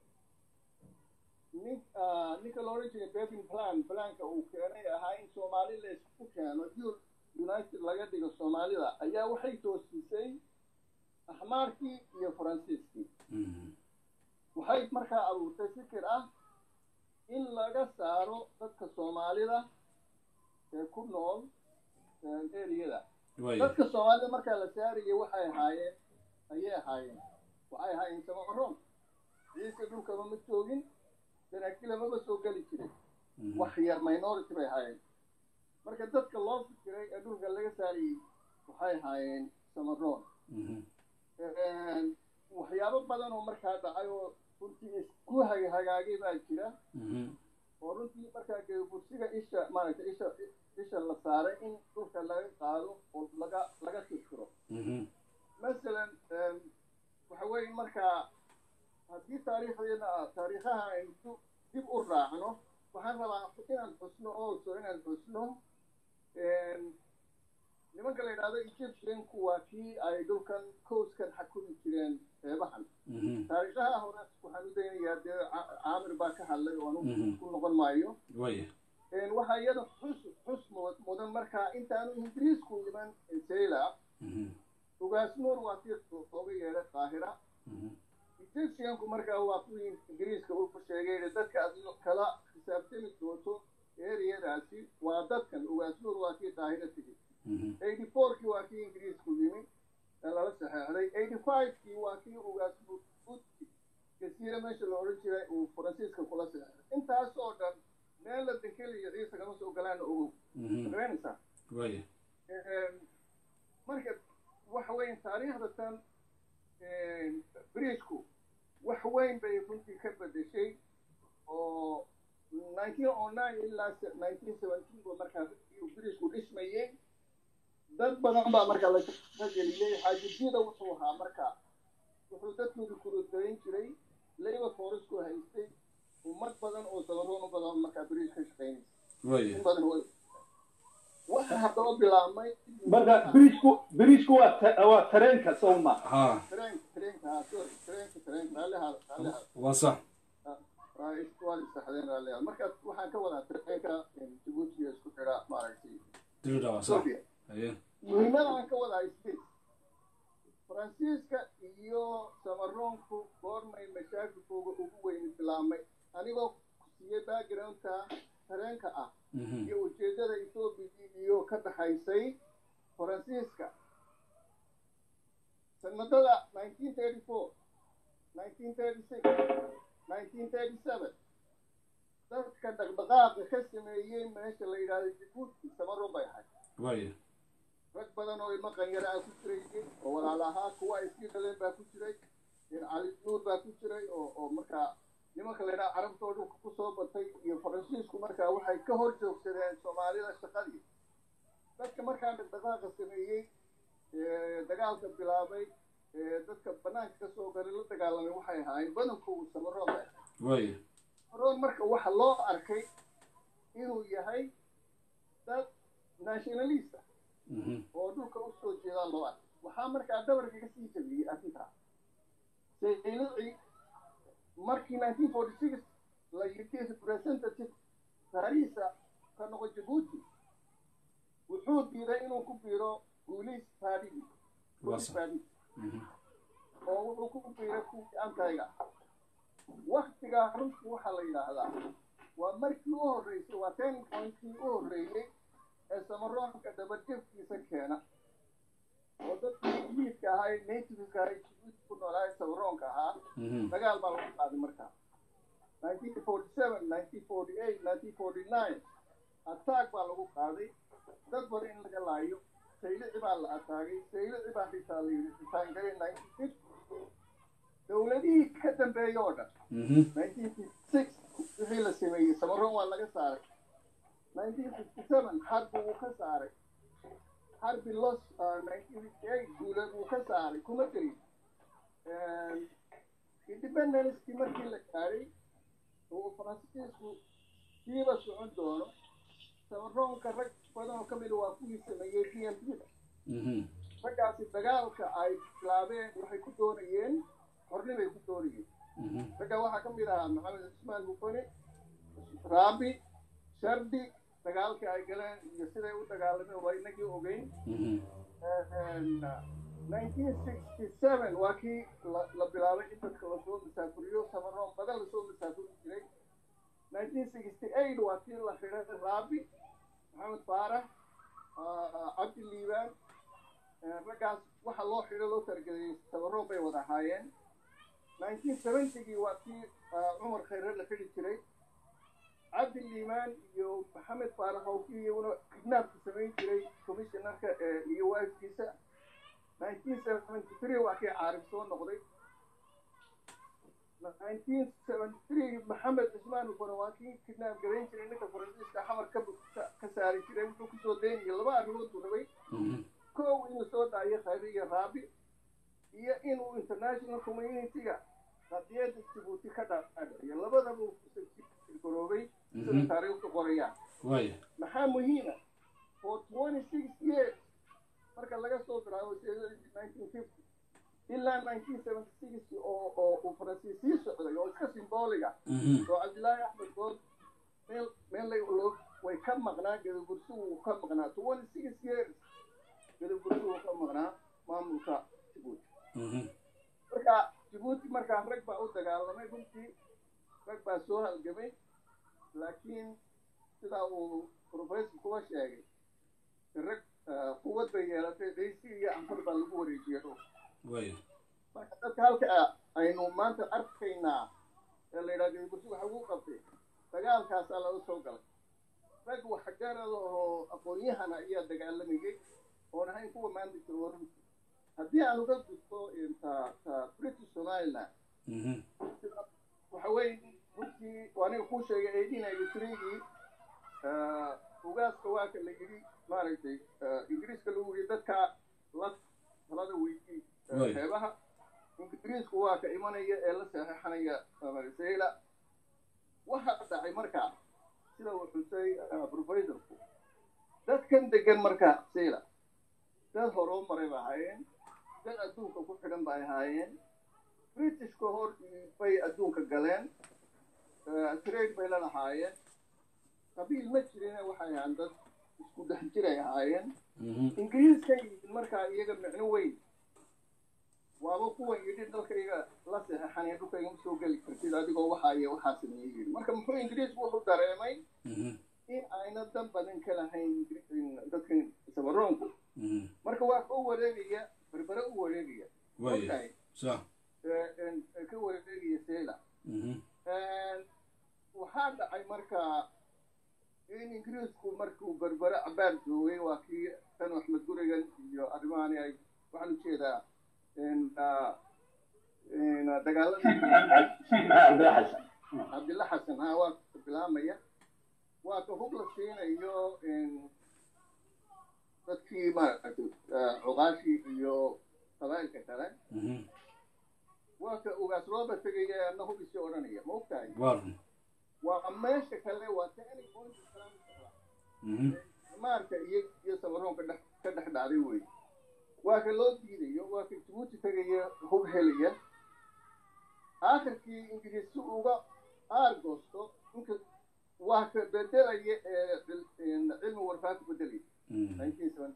nin ninka la odhan jiray bevin plan planka uu keenay ahaa in soomaali la isku keeno united laga dhigo soomaalida ayaa waxay toosisay axmaarkii iyo faransiiskii waxay markaa abuurtay fikir ah in laga saaro dadka soomaalida ee ku nool eriyada dadka soomaalida markaa la saarayay waxay ahaayeen ayay ahaayeen waxay ahaayeen samaroon ciise dhulkaba ma joogin sanaakila maba soo geli jirin wax yar minority bay ahaayeen marka dadka loo fikiray ee dhulka laga saarayay waxay ahaayeen samaroon waxyaabo badan oo markaa dhacay oo runtii isku hagaagay baa jira oo runtii markaa geebursiga isha maaragta isha isha la saaray in dhulka laga qaado oo laga laga tirtiro masalan waxa weeye markaa haddii taariikhdeena taariikhaha aynu dib u raacno waxaan rabaa inaan xusno also inaan xusno nimanka la yidhahdo egyptianku waa kii ay dhulkan coaskan xakumi jireen qeybahan taariikhaha hore waxaan u daynayaa dee caamir baa ka hadlay oo anu ku noqon maayo waxaa iyada xus xus mudan markaa intaanu ingiriisku iman sayla ugaas nuur waa kii ooga yeedhay qaahira egyptianku markaa waa kuwii ingiriiska uu ku sheegay dadka aad kala xisaabtami doonto eriyadaasi waa dadkan ugaas nuur waa kii qaahira tegey eighty fourkii waa kii ingiriisku yimi ee lala saxeexday eighty fivekii waa kii ugaas buti jasiire meesha la odhan jiray uu faransiiska kula saxeexday intaas oo dhan meel la denkeliyo ciise kama soo galaana ogow magaranaysaa marka waxa weyn taariikhda tan bridgeku wax weyn bay runtii ka bedeshay oo nineteen o nine ilaa nineteen seventeen ba markaa bridgeku dhismayey dad badan baa marka la geliyey xaajibiyada wuxuu ahaa marka wuxuu dadkooda kurudarayn jiray labor forestku haystay ummad badan oo sabaroon u badan markaa bridge ka shaqaynaysa in badan way waxa haddaba bilaabmay marka bridgeku bridgeku waa waa tareenka sowma tareenka tareenka ha sorry tareenka tareenka raalliha raalliha waa sax waa isaxdeen raalliha marka waxaan ka wadaa tareenka jibuuti isku xidha maaragtay dirida waa sax haye muhiimada aan ka wadaa space faransiiska iyo samaroonku goormay mashaakilkooga ugu weyni bilaabmay anigoo siiyey backgroundka tareenka ah iyo ujeedada etoobiya iyo ka dhaxaysay faransiiska sanadada nineteen thirty four nineteen thirty six nineteen thirty seven dadka dhaqdhaqaaqa ka sameeyey meesha la yidhahdo jabuuti samaroon bay ahayd waaya rag badan oo ilmo qanyara ah ku jirayay oo walaal ahaa kuwa ay sii dhaleen baa ku jiray cali nuur baa ku jiray oo oo markaa nimanka la yidhaha carabtoo dhulka kusoo batay iyo faransiisku markaa waxay ka hor joogsadeen soomaalida shaqadii dadka markaa dhaqdhaqaaqa sameeyey dagaalka bilaabay dadka banaanka kasoo galay la dagaalamay waxay ahaayeen badankoodu samaroon bay ahayd waaya samaroon marka waxa loo arkay inuu yahay dad nationalista oo dhulka usoo jeedaan loo arkay waxaa markaa dabarka kasii jabiyey arrintaa saylici markii nineteen forty six la yidhi representative paarisa ka noqo jabuuti wuxuu diiday inuu ku biiro guuliis paadigi guuliis paadigi oo wuxuu ku biiray kuwii antayga waktigaa runtii waxaa la yidhaahdaa waa markii u horreysay waa ten pointkii u horreeyey ee samaroonka dabadjabkiisa keena oo dadkii miidka ahaa ee nativeska ahaa jibuuti ku noolaa ee samaroonka ahaa dagaal baa lagu qaaday markaa nineteen forty seven nineteen forty eight nineteen forty nine attack baa lagu qaaday dad badan in laga laayo saylici baa la ataagay saylici baa xitaa la yidhi ritaangalay nineteen fifty dowladihii ka dambeeyey oo dhan nineteen fifty six wixii la sameeyey samaroon waa laga saaray nineteen fifty seven harbi wuu ka saaray harbi los nineteen fifty eight guuleed wuu ka saaray kuma jirin independencekii markii la gaaray oo faransiisku siiba socon doono samaroonka rag badan oo ka mida waa kuwii sameeyey p m p da raggaasi dagaalka ay bilaabeen waxay ku doonayeen hornibay ku doonayeen ragga waxaa ka mid ahaa maxamed cismaan mufane raabi shardi dagaalkii ay galeen iyo siday u dagaalameen waa inagii ogeyn nineteen sixty seven waa kii la bilaabay in dadka lasoo masaafuriyo samaroon badan lasoo masaafuri jiray nineteen sixty eight waa kii la xidhay raabi maxamed faarax cabdi liibaan raggaas waxa loo xidho loo targelayay samaroon bay wada ahaayeen nineteen seventygii waa kii cumar khayre la xidhi jiray cabdi liimaan iyo maxamed faarax oo kii iyaguna kidnaabka samayn jiray commissionarka iyo waafkiisa nineteen seventy three waa kii caarif soo noqday nineteen seventy three maxamed cismaan ufana waa kii kidnaab garayn jiray ninka faransiiska xamar ka ka saari jiray wuxuu kusoo daynayay laba arrimood buu rabay kow inuu soo daayo khayre iyo raabi iyo inuu international communityga qadiyada jibuuti ka dhaadhiciyo labadaba uu garoobay sida taariikhdu qorayaan maxaa muhiima for twenty six years marka laga soo bilaabo nineteen fifty ilaa nineteen seventy six oo oo uu faransiis sii socday oo iska simbooliga oo cabdillaahi axmed good meel meel loo way ka maqnaa gadabursi wuu ka maqnaa twenty six years gadabursi wuu ka maqnaa maamulka jibuuti marka jibuuti markaa rag baa u dagaalamay runtii rag baa soo halgamay laakiin sidaa uu professor kuwa sheegay rag quwad bay yeelatay ciisi iyo anfar baa lagu wareejiyay dhul marka dadka halka aynu maanta arkaynaa ee la yidhaha gadibursi waxa ugu qabtay dagaalkaasaa laga soo galay rag waxgarada oo aqoon-yahana ayaa dagaalamayay oon ahayn kuwa maanta jooga runtii haddii aan uga gudbo ta ta british somaliland waxa weeye runtii aniga kuu sheegay eighteen ninety threegii ugaaska waa ka la yidhi maaragtay ingiriiska lagu yidhi dadka la talada weydii xeebaha ingiriisku waa ka imanaya ee la saxeixanaya sayla waxaa dhacay markaa sida uu xusay professorku dadkan degan markaa sayla dad horoo maray ba ahaayeen dad adduunka ku xidhan bay ahaayeen britishka hor bay adduunka galeen trade bay la lahaayeen qabiil ma jirine waxay ahaan dad isku dhex jiray ahaayeen ingiriiska yimid markaa iyaga micno weyn waaba kuwan yidhi dalkayga la saxeixanaya dhulkayga ma soo geli kartid adigoo waxaa iyo waxaa sameeyey yidhi marka muxuu ingiriisku wuxuu dareemay in ayna dan badan ka lahayn dadkan sabaroonku marka waa ka u wareegaya berbere u wareegaya ka wareegaya sela waxaa dhacay marka in ingiriisku markuu berbere cabaar joogay waa kii tan axmed gurigan iyo arrimahani ay waxaan ujeedaa dagaaladii cabdilla xasan ha waa ka bilaamaya waa ka hub la siinayo dadkii maaragtay cuqaashii iyo qabaa'ilka kale waa ka ugaas rooba tegaya ana hubisii odhanaya ma ogtahay waa meesha kale waa tani maarka iyo iyo samaroon ka dhex ka dhex dhacday wey waa ka loo diidayo waa ka jabuuti tegaya hub helaya aakhirkii ingiriis si uga aargoosto inka waa ka bedelaya cilmi warfaanta bedelaya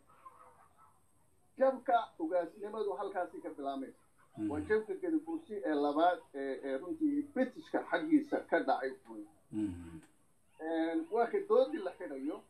jabka ugaasnimadu halkaasi ka bilaamay waa jabka gadabuursi ee labaad ee runtii britishka xaggiisa ka dhacay wey waa ka doodii la xidhayo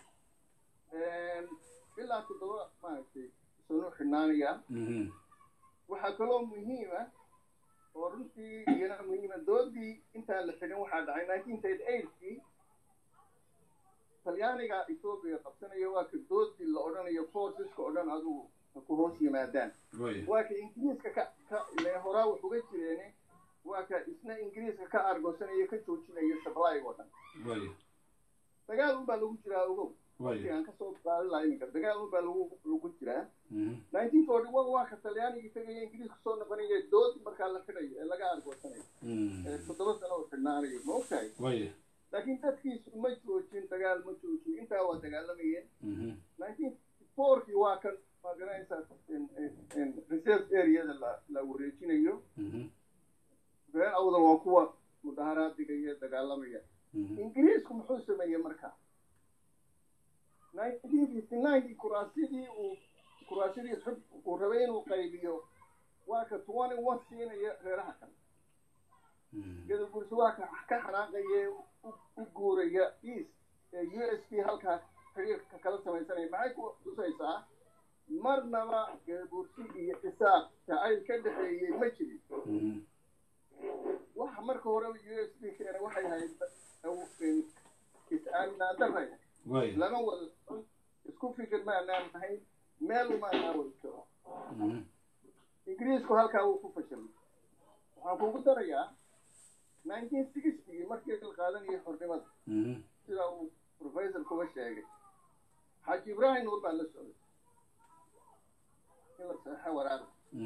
ilaa toddoba maaragtay sanu xidhnaanaya waxaa kaloo muhiima oo runtii iyana muhiima doodii intaan la xidhin waxaa dhacay nineteen thirty eightkii talyaaniga etoobiya qabsanaya waa ka doodii la odhanayo forceska o dhan adugu ku hoos yimaadaan waa ka ingiriiska ka ka ile horaa wax uga jireene waa ka isna ingiriiska ka argoosanaya ka joojinaya supplyg oo dhan dagaal unbaa lagu jiraa ogow aan kasoo qaadi laha iminka dagaal unbaa lagu lagu jiraa nineteen forty one waa ka talyaanigii tegaya ingiriiska soo noqonaya dood markaa la xidhayo ee laga argoosanayo ee toddoba sano oo xidhnaanayo ma ogtahay laakiin dadkiisu ma joojin dagaal ma joojin intaa waa dagaalamayeen nineteen fourkii waa kan magaranaysaa reserve areada la la wareejinayo been awdan waa kuwa mudaharaadiga iyo dagaalamaya ingiriisku muxuu sameeyey marka nineteen fifty ninekii kuraasidii uu kuraasidii xub uu rabay inuu qaybiyo waa ka twenty one siinaya reeraha kale gadabursi waa ka ka xanaaqaya u guuraya east ee u s p halkaa xiriirka kala samaysanaya maxay ku tusaysaa marnaba gadabursi iyo isaaq jacayl ka dhexeeyey ma jirin waxa marka horeba u s p keena waxay ahayd is-aaminaan daray lama wada isku fikir maanaan ahayn meel umaanaa wada jiro ingiriisku halkaa wuu ku fashilay waxaan kugu darayaa nineteen sixty markii la qaadanayay xornimada sida uu professor kuba sheegay xaaji ibrahim nuur baa la socday in la saxa waraaqda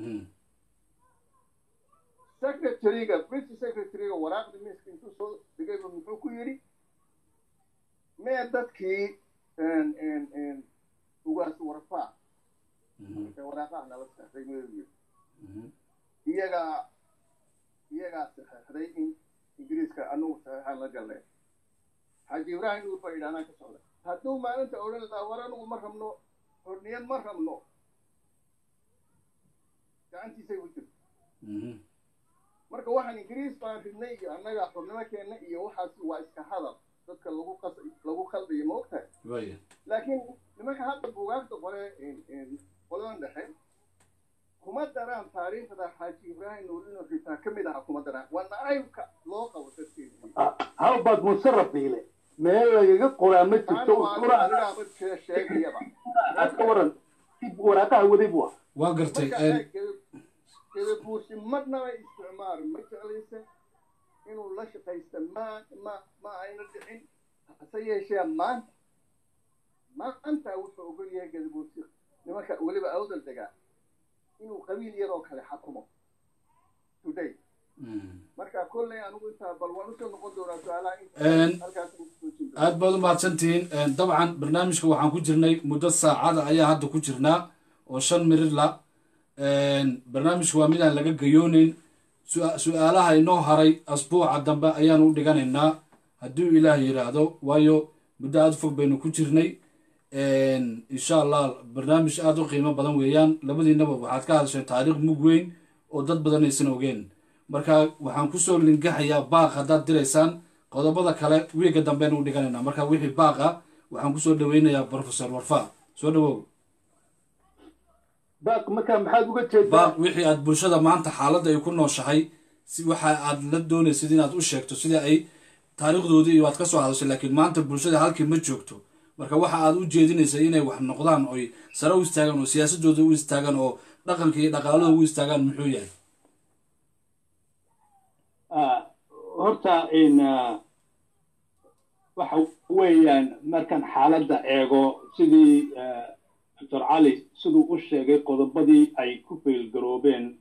secretaryga british secretaryga waraaqda miiska intuu soo dhigayba muxuu ku yidhi mee dadkii ugaas warfaa waraaqaha nala saxday meeyu iyagaa iyagaa saxeexday in ingiriiska anugu saxeexaan la galnay xaaji ibrahim nuur baa idhaanaa ka socda hadduu maalinta odhan lahaa war anugu ma rabno xorniyad ma rabno gacantiisay u jirto marka waxaan ingiriis baan ridnay iyo annaga xornimo keenna iyo waxaas waa iska hadal dadka lagu qas lagu khaldayo ma ogtahay laakiin nimanka hadda buugaagta qore qoladan dhexe kuma daraan taariikhda xaaji ibraahim nuur inuu ritaa ka mid aha kuma daraan waa nacaybka loo qabo dadkeeda halbaad musaraf biile meel lagaga qoraa ma jirto anigaaba sheegayaba ka waran waraaqaha waday bua waa gartay gadabuusi marnaba isticmaar ma jeclaysa inuu la shaqaysta ma ma ma ayna dhicin hase yeeshee maanta maanta wuxuu ogol yahay gadabuusi nimanka weliba awdal degaa inuu qabiil yaroo kale xakumo today marka kolley anigu intaa bal waan usoo noqon doonaa su-aalaha halkaas aad baad u mahadsantihiin dabcan barnaamijka waxaan ku jirnay muddo saacada ayaa hadda ku jirnaa oo shan mirir la barnaamijku waa midaan laga gayooneyn su-aalaha inoo haray asbuuca dambe ayaanu u dhiganaynaa hadduu ilaah yidhaahdo waayo muddo aada u fog baynu ku jirnay insha allah barnaamij aada u qiimo badan weeyaan labadiinaba waxaad ka hadashay taariikh mug weyn oo dad badan aysan ogeen marka waxaan kusoo lingaxayaa baaq haddaad diraysaan qodobada kale wiiga dambeenu u dhiganaynaa marka wixii baaqa waxaan kusoo dhaweynayaa professor warfa soo dhawow baaq markaa maxaad uga jeedaa baaq wixii aad bulshada maanta xaaladda ay ku nooshahay si waxa aad la doonaysid inaad u sheegto sidii ay taariikhdoodii iyo waad ka soo hadashay laakiin maanta bulshada halkii ma joogto marka waxa aad u jeedinaysa inay wax noqdaan oy sare u istaagaan oo siyaasadooda u istaagaan oo dhaqanka iyo dhaqaalada u istaagaan muxuu yahay horta waxa weeyaan markaan xaaladda eego sidii doctor cali siduu u sheegay qodobadii ay ku feelgaroobeen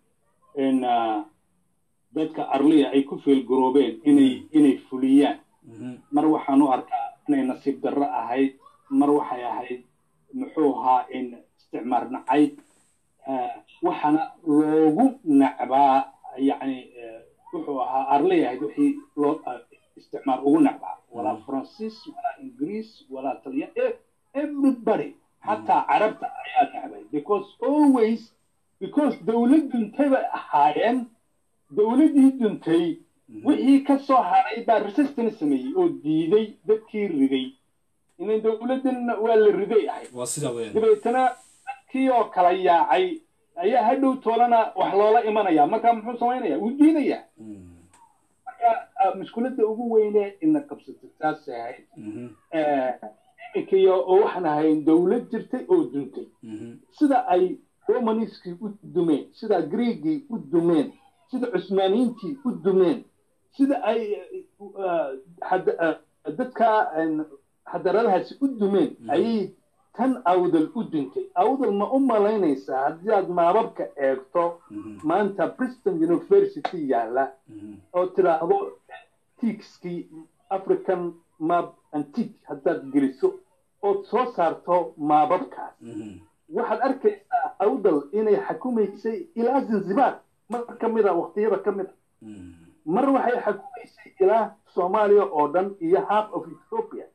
dadka arliya ay ku feelgaroobeen inay inay fuliyaan mar waxaan u arkaa inay nasiib darro ahayd mar waxay ahayd muxuu ahaa in isticmaar nacayb waxaana loogu nacbaa yacni wuxuu ahaa arliya ahayd wixii loo isticmaar ugu nacbaa walaa faransiis walaa ingiriis walaa talya everybody xataa carabta ayaa nacbay because always because dowlad duntay bay ahaayeen dowladdii duntay wixii ka soo haray baa resistance sameeyey oo diiday dadkii riday inan dowladdan waa la riday ahayd waa sidaa weeyaan dabeetana dadkii oo kala yaacay ayaa hadhow toolana wax loola imanaya marka muxuu samaynaya wuu diidayaa marka mushkiladda ugu weyne ina qabsatay taasay ahayd iminkiyo oo waxaan ahayn dowlad jirtay oo duntay sida ay romaniskii u dumeen sida greegii u dumeen sida cusmaaniyiintii u dumeen sida ay dadka xadaradahaasi u dumeen ayay tan awdal u duntay awdal ma u malaynaysaa haddii aad maababka eegto maanta briston university yaalla oo tidhaahdo tiikskii african map antique haddaad geliso ood soo saarto maababkaas waxaad arkaysaa awdal inay xakumaysay ilaa zanzibar mar ka mid a waqtiyada ka mid a mar waxay xakumaysay ilaa soomaaliya oo dhan iyo half of ethiopia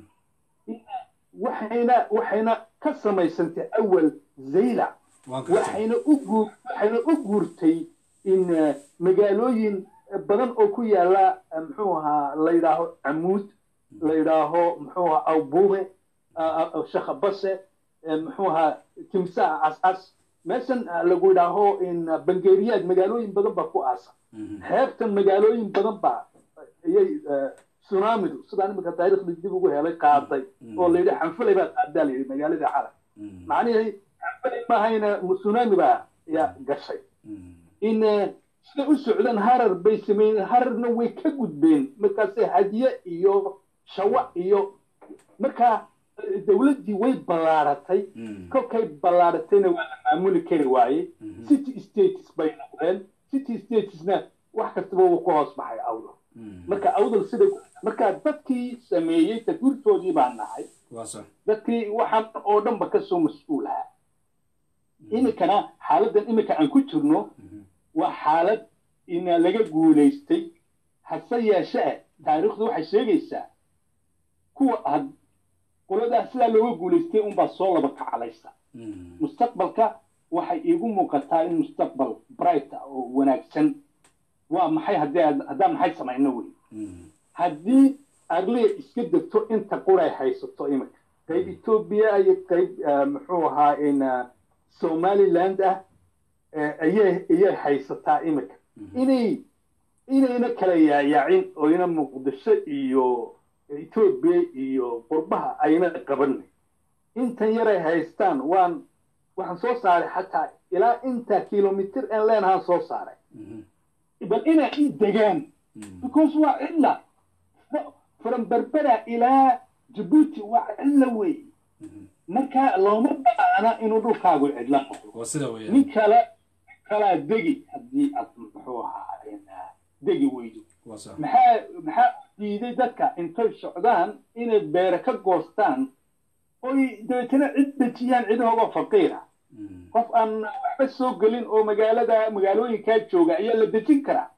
waxayna waxayna ka samaysantay awal zaylac waxayna u guur waxayna u guurtay in magaalooyin badan oo ku yaala muxuu ahaa la yidhaaho camuud la yidhaaho muxuu ahaa awbuume shakhabase muxuu ahaa timsaa cascas meeshan lagu yidhaaho in bangeeriyaad magaalooyin badan baa ku aasa xeebtan magaalooyin badan baa iyay tsunamidu sidaan iminka taariikhda dib ugu helay qaaday oo la yidhi xanfalay baa qaadaa la yidhi magaalada calag macnihii xanfalay maahayna tsunami baa ya gashay in siday u socdaan harar bay sameeyeen hararna way ka gudbeen markaasay hadiye iyo shawa iyo markaa dowladdii way ballaaratay kolkay ballaaratayna waa la maamuli kari waaye city states bay noqdeen city statesna wax kastaba wuu ku hoos baxay awdal marka awdal sida marka dadkii sameeyey taguurtoodii baa nahay dadkii waxaan oo dhanba kasoo mas-uulaha iminkana xaaladdan iminka aan ku jirno waa xaalad ina laga guulaystay hase yeeshee taariikhdu waxay sheegaysaa kuwa qoladaas sidaa looga guulaystay unbaa soo laba kacalaysa mustaqbalka waxay iigu muuqataa in mustaqbal bright oo wanaagsan waa maxay haddii haddaan maxay samayno wey haddii arliya iska degto inta quray haysato iminka qayb etoobiya iyo qayb muxuu ahaa in somaliland ah ayay ayay haysataa iminka inay inayna kala yaayaacin oo ina muqdisho iyo etoobiya iyo qurbaha ayna qabanay intan yaray haystaan waan waxaan soo saaray xataa ilaa inta kilomitir aan leenahaan soo saaray bal inay i degaan because waa cidla from berbera ilaa jabuuti waa cidla wey marka looma baana inuu dhulkaagu cidla noqdo nin kale kalaa degi haddii aad muxuu ahaa degi weydo maxaa maxaa diiday dadka intay socdaan inay beere ka goostaan oy dabeetana cid dejiyaan cidahoogoo faqiira qof aan waxba soo gelin oo magaalada magaalooyinkaa jooga ayaa la dejin karaa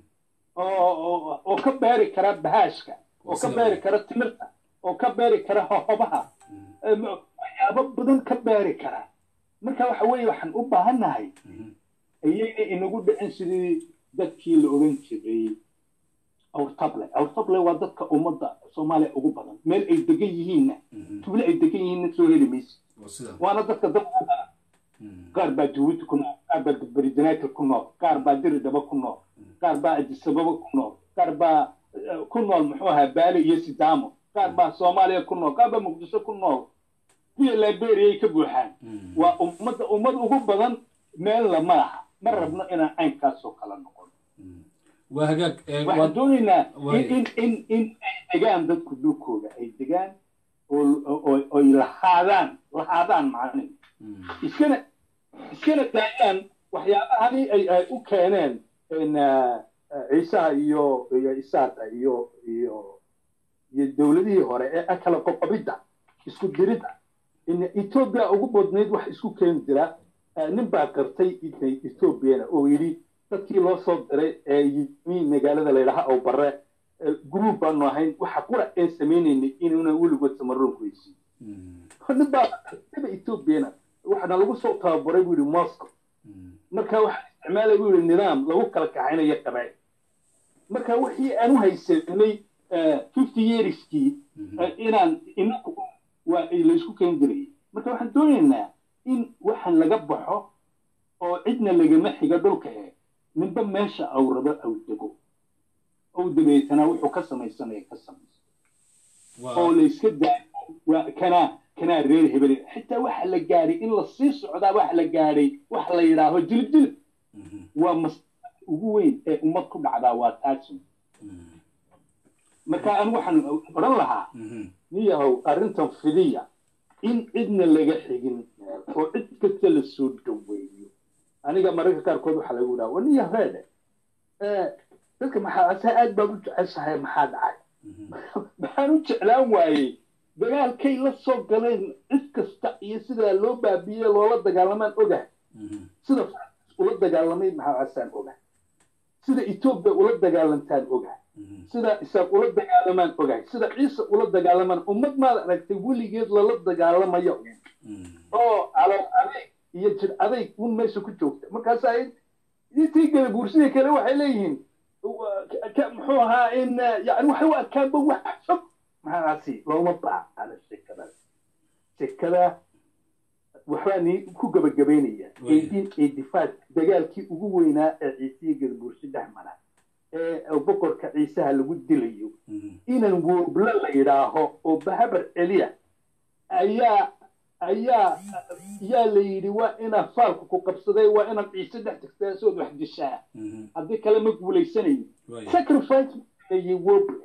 oo oo ka beeri kara bahaashka oo ka beeri kara timirta oo ka beeri kara hohobaha waxyaabo badan ka beeri kara marka waxa weeye waxaan u baahannahay ayayna inagu dhicin sidii dadkii la odhan jiray awrtable awrtable waa dadka ummadda soomaaliya ugu badan meel ay degan yihiinna tuble ay degan yihiinna soo heli maysa waana dadka dad ugu badan qaar baa jabuuti ku nool qaar baa baridanaakil ku nool qaar baa diridaba ku nool qaar baa adisababa ku nool qaar baa ku nool muxuu ahaa baali iyo sidaamo qaar baa soomaaliya ku nool qaar baa muqdisho ku nool kuya liberia ay ka buuxaan waa ummadda ummad ugu badan meel lama laha ma rabno inaan caynkaasoo kala noqon waa hagaag waxaan doonaynaa waay. in in in ay degaan dadku dhulkooda ay degaan oo oy lahaadaan lahaadaan macnihi iskana iskana daayaan waxyaabahani ay ay u keeneen in ciisaha iyo iyo isaata iyo iyo iyo dowladihii hore ee kala qoqobidda isku diridda in etoobiya ugu badnayd wax isku keeni jira nin baa qartay inay etoobiyana oo yidhi dadkii loo soo diray ee yimi magaalada layidhaha oo bare group baanu ahayn waxa qura ee sameynaynay inuuna weligood samaroonku heysiin nin baa qartayba etoobiyana waxaana lagu soo tababaray buu yidhi moscow marka waxaa isticmaalay buu yidhi nidaam lagu kala kaxaynayo qabaa'il marka wixii aan u haysanay fifty yearskii inaan inaku waa laysku keeni jirayay marka waxaan doonaynaa in waxaan laga baxo oo cidna lagama xiga dhulka ee ninba meesha aw rabo aw dego ow dabeetana wuxuu ka samaysanaya ka samaysan oo layska daayo waa kanaa kanaa reer hebel xitaa waxa la gaadhay in la sii socdaa waxa la gaadhay waxa la yidhaaho jilib jilib waa mas ugu weyn ee ummad ku dhacdaa waa taasi marka anigu waxaan odhan lahaa niyahow arrintan fidiya in cidna laga xigin oo cid kasta la soo dhaweeyo aniga mararka qaarkood waxaa lagu dhaha wa niya reede dadka maxaa asaa aad baad u jeceshahay maxaa dhacay maxaan u jeclaan waayey dagaalkay la soo galeen cid kasta iyo sidaa loo baabiye loola dagaalamaan ogahay sida ula dagaalamay maxaa asaan ogahay sida etoobiya ula dagaalantaan ogahay sida isaaq ula dagaalamaan ogahay sida ciise ula dagaalamaan ummad maad aragtay weligeed lala dagaalamayo oo calool adayg iyo jir adayg un meesha ku joogta markaasaa intii gala buursidii kale waxay leeyihiin muxuu ahaa in yani waxay u arkaanba wax fog maxaasi looma baahana shekada shekada waxbaa ni ku gabagabaynaya eighteen eighty five dagaalkii ugu weynaa ee ciisiya gadabuursi dhex mara ee boqorka ciisaha lagu dilayo inan woobla la yidhaaho oo bahabar celiya ayaa ayaa yaa la yidhi waa inaa faalku ku qabsaday waa inaad ciise dhex tagtaa sood wax dishaa haddii kale ma guulaysanayn sacrifice ayay woble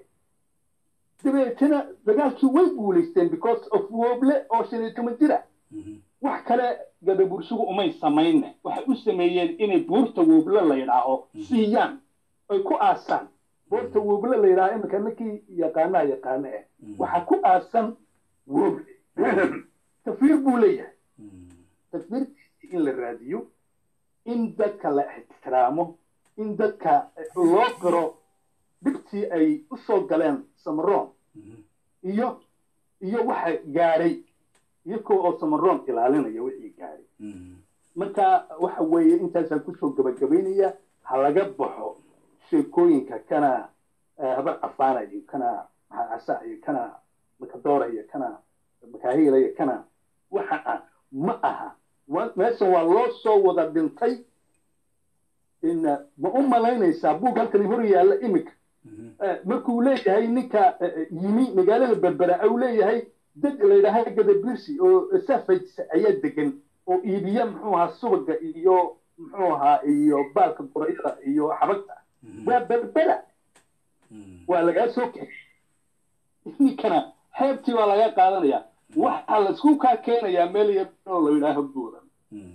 dabeetana dagaalkii way guulaysteen because of woble oo shan iyo toban jira wax kale gadabursigu umay samayne waxay u sameeyeen inay buurta woble la yidhaaho siiyaan ay ku aasaan buurta woble la yidhaaho iminka ninkii yaqaanaha yaqaano eh waxaa ku aasan woble takfiir buu leeyahay takfiirtiisii in la raadiyo in dadka la ixtiraamo in dadka loo qiro dhibtii ay u soo galeen samaroon iyo iyo waxa gaadhay iyakoo oo samaroon ilaalinaya wixii gaadhay marka waxa weeye intaasaan kusoo gabagabaynaya ha laga baxo sheekooyinka kana habar cafaana iyo kana maxacasa iyo kana makadoora iyo kana makaahila iyo kana waxa ah ma aha meeshan waa loo soo wada dhintay in ma u malaynaysaa buug halkan hor yaalla imika markuu leeyahay ninka yimi magaalada berbera au leeyahay dad la yidhaaha gadabirsi oo safaysa ayaa degan oo iibiya muxuu ahaa subaga iyo muxuu ahaa iyo baalka gorayada iyo xabagta waa berbera waa lagaa soo kaxiyey ninkana xeebtii waa laga qaadanaya waxaa laisku kaa keenayaa meel yar oo la yidhaaho buuran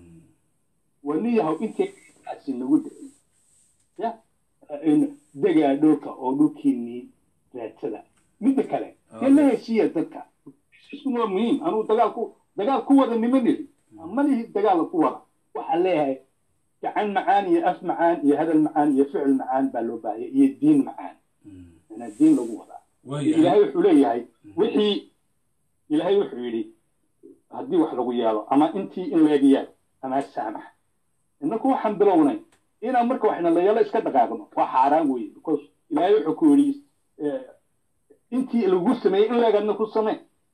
waa niyahow intaykaasi nagu dhicin ya degaa dhulka oo dhulkiinii raadsada midda kale ee la heshiiya dadka waa muhiim anuu dagaal ku dagaal ku wada nima niri malihi dagaal ku wada waxaa leeyahay gacan macaan iyo af macaan iyo hadal macaan iyo ficil macaan baa loo baahaya iyo diin macaan inaa diin lagu wadaa ilaahay wuxuu leeyahay wixii ilaahay wuxuu yidhi haddii wax lagu yeelo ama intii in laga yeelo ama saamax inaku waxaan bilownay inaan marka waxna la yeelo iska dhaqaaqno waa xaaraan weeye because ilaahay wuxuu ku yidhi intii lagu sameeyey in leegadna ku samee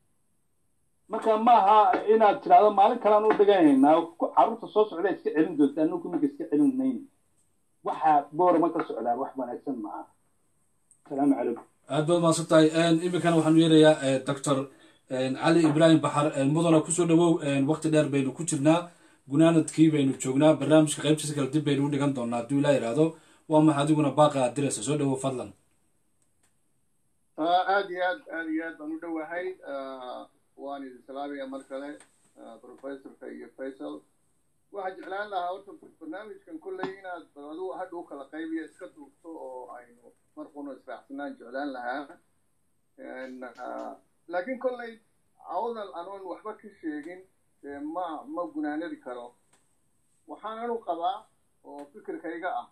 marka maaha inaad tidhahdo maalin kalean u dhaganaynaa carruurta soo socda iska celin doontaa anaku ninka iska celin mayno waxa boorama ka socdaa wax wanaagsan maaha asalaamu calaykum aad baad mahadsan tahay iminkana waxaanu yeerayaa doctor cali ibraahim baxar mudana kusoo dhawow waqti dheer baynu ku jirnaa gunaanadkii baynu joognaa barnaamijka qaybtiisa kale dib baynu u dhigan doonaa hadduu ilaa yidhaahdo waa maxa adiguna baaqa aad diraysa soo dhawow fadlan aad iyo aad aad iyo aad baan u dhowahay waan idin salaamaya mar kale professorka iyo faisal waxaan jeclaan lahaa horta barnaamijkan kolley inaad baladu hadha u kala qaybiyo iska duubto oo aynu marquna israacsanaan jeclaan lahaa laakiin kolley awdal anoon waxba ka sheegin ma ma gunaanadi karo waxaan anu qabaa oo fikirkayga ah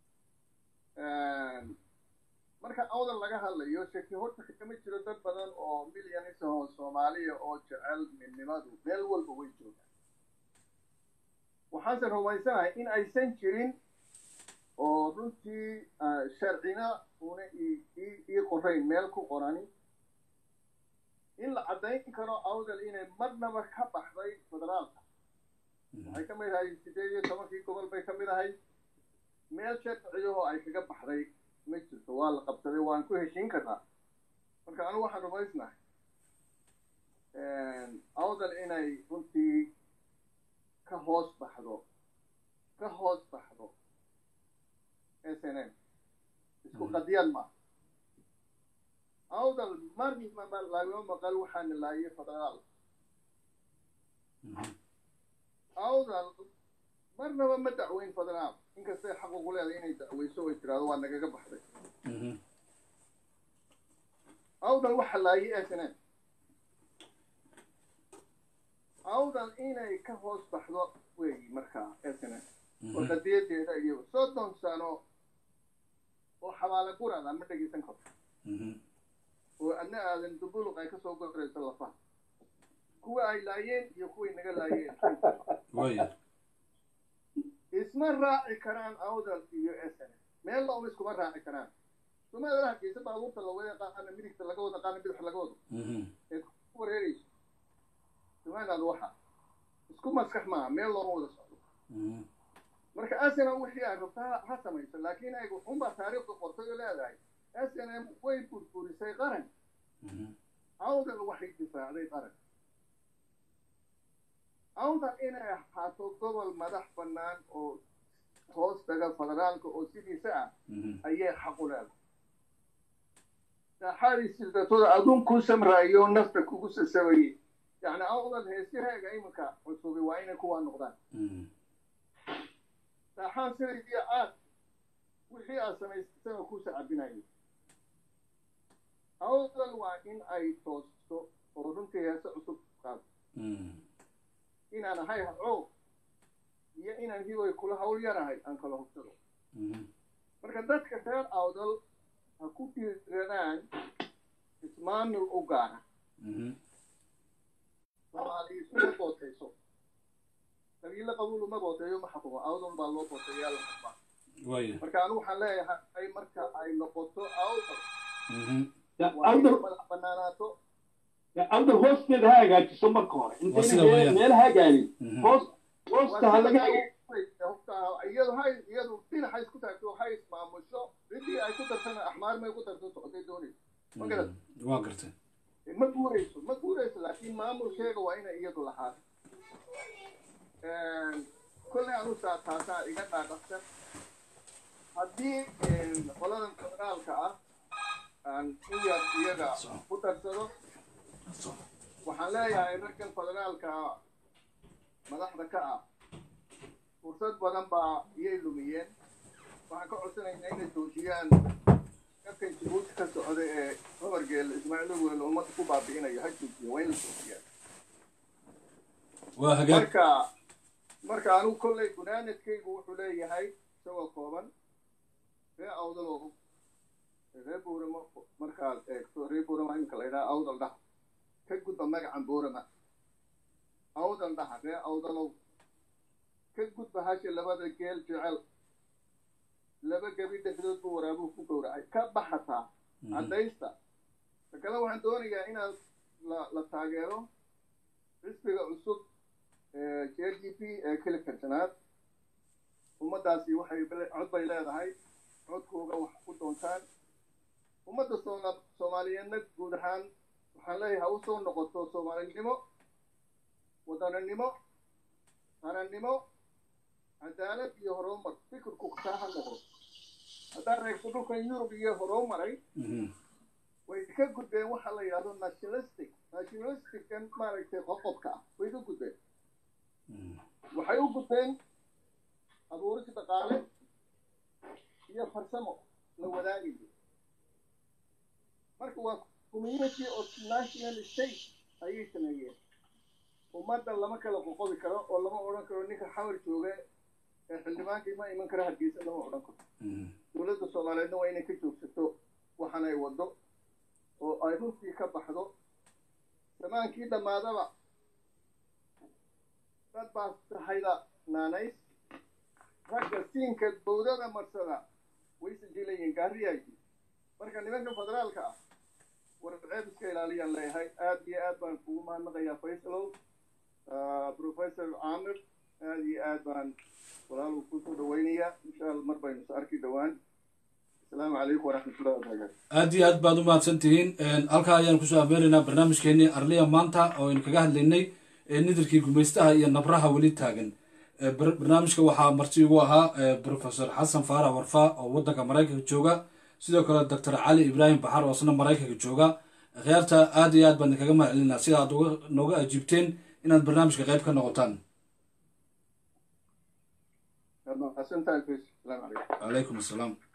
marka awdal laga hadlayo shaki horta kama jiro dad badan oo milyanis oo soomaaliya oo jecel midnimadu meel walba way joogaan waxaanse rumaysanahay in aysan jirin oo runtii sharcina una ii qorayn meel ku qorani in la caddayn karo awdal inay marnaba ka baxday federaalka waxay ka mid ahay sideed iyo tobankii gobol bay ka mid ahay meel sharciyahoo ay kaga baxday ma jirto waa la qabsaday waan ku heshiin karnaa marka anigu waxaan rumaysnahay awdal inay runtii ka hoos baxdo ka hoos baxdo s n m isku qadiyad ma awdal marnaba lagama maqal waxaana laayay federaal awdal marnaba ma dacweyn federaal inkastay xaq ugu leedahay inay dacweyso oy tiraado waa nagaga baxday awdal waxa laayay s n m awdal inay ka hoos baxdo weeyi markaa s n m oo qadiyadeeda iyo soddon sano oo xabaala gurada ma dhegeysan karto oo adna aadan dubuluq ay kasoo gorayso lafaha kuwa ay laayeen iyo kuway naga laayeen isma raaci karaan awdal iyo s n meel looma iskuma raaci karaan somaaliya hargeysa baabuurta lawada yaqaana midigta laga wada qaana bidix laga wado ee ku wareerayso somaliland waxa isku maskax maaha meel looma wada socdo marka s n m wixii ay rabta ha samayso laakiin ay unbaa taariikhda qortay oo leedahay s n m way burburisay qaran awdal waxay difaacday qaran awdal inay ahaato gobol madax bannaan oo hoos taga federaalka oo sidiisa ah ayay xaq u leedahay saaxaadii sildatooda adun ku samraayo nafta kugu sasabayay yani awdal heesyaheega iminka cusubay waa inay kuwaa noqdaan saaxaan sidaydii aad wixii aad samaysana kuusa cabinayo awdal waa in ay toosto oo runtii heese cusub qaado inaan ahay hacoog iyo inaan hiboy kula hawl yarahay aan kala hubsado marka dadka reer awdal ha ku dhiiradaan ismaamil u gaara soomaaliya isuma bootayso qabiilo qabuul uma booteeyo ma xukumo awdal baa loo booteeyaa la xukmaa marka anigu waxaan leeyahay marka ay noqoto awdal madax banaanaato awdal hoosteeda ha hagaajiso marka hore intayna meel hagaanin hoos hoosta ha laga iyadu hay iyadu dhinaxa isku taagto hay ismaamusho ciddii ay ku dartana axmaar may ku darto socotay doonayso ma garat waa gartay ma guurayso ma guurayso laakiin maamulkeega waa inay iyadu lahaato kolley anu saa taasaa iga dhaadhaqsan haddii qoladan federaalka ah aan in yar iyaga ku darsado waxaan leeyahay raggan federaalka madaxda ka ah fursad badan baa iyay lumiyeen waxaan ka codsanaynaa inay joojiyaan afkan jibuuti ka socda ee habargeela ismaaciil weyn ummadda ku baabi'inayo ha joojiya waa in la joojiyaan waa hagaag marka marka anigu kolley gunaanadkaygu wuxuu leeyahay isagoo kooban ree awdaloo ree buurama markaad eegto ree buurama iminka la yidhaha awdal dhaha ka gudba magacan buurama awdal dhaha ree awdalow ka gudba hasha labada geel jecel laba gebi dhexdood buu waraabuhu ku gowracay ka baxataa caddaysta ta kale waxaan doonayaa inaad la la taageero xisbiga cusub j d p ee keli karsanaad ummaddaasi waxay cod bay leedahay codkooga wax ku doontaan ummadda sooma soomaaliyeedna guud ahaan waxaan leeyahay ha u soo noqoto soomaalinimo wadaninimo hanannimo cadaalad iyo horumar fikirku kaa ha noqdo haddaan reegto dhulkan yurub iyo horumaray way ka gudbeen waxa la yidhahdo nationalistic nationalistican maaragtay qoqobka ah way ka gudbeen waxay u gudbeen abuuris dhaqaale iyo farsamo la wadaagayo marka waa community of national state ayay sameeyeen ummadda lama kala qoqobi karo oo lama odhan karo ninka xawar jooga ee xildhibaankii ma iman karo hargeysa lama odhan karo dowladda soomaaliyeedna waa inay ka joogsato waxan ay waddo oo ay runtii ka baxdo zamaankii dhammaadaba dad baa tahayda naanays ragga siinka bowdada marsada way sajilayeen gaariyaagii marka nimanka federaalka ah war ceeb iska ilaaliyaan leeyahay aad iyo aad baan kugu mahadnaqayaa faysalow professor caamir aad iyo aad baan walaalu kusoo dhawaynayaa insha allah mar baynu is arki dhowaan asalaamu calaykum waraxmatullahi wabarakaatu aad iyo aad baad u mahadsan tihiin halkaa ayaan kusoo afmeeraynaa barnaamijkeenii arliya maanta oo aynu kaga hadlaynay nidarkii gumaystaha iyo nabraha weli taagan barnaamijka waxaa marti ugu ahaa professor xasan faarax warfa oo waddanka maraykanka jooga sidoo kale doctor cali ibraahim baxar oo isna maraykanka jooga akhyaarta aad iyo aad baan idinkaga mahad celinaa sida aad nooga ajiibteen inaad barnaamijka qayb ka noqotaan mahadsantahay salaamu calaykum calaykum asalaam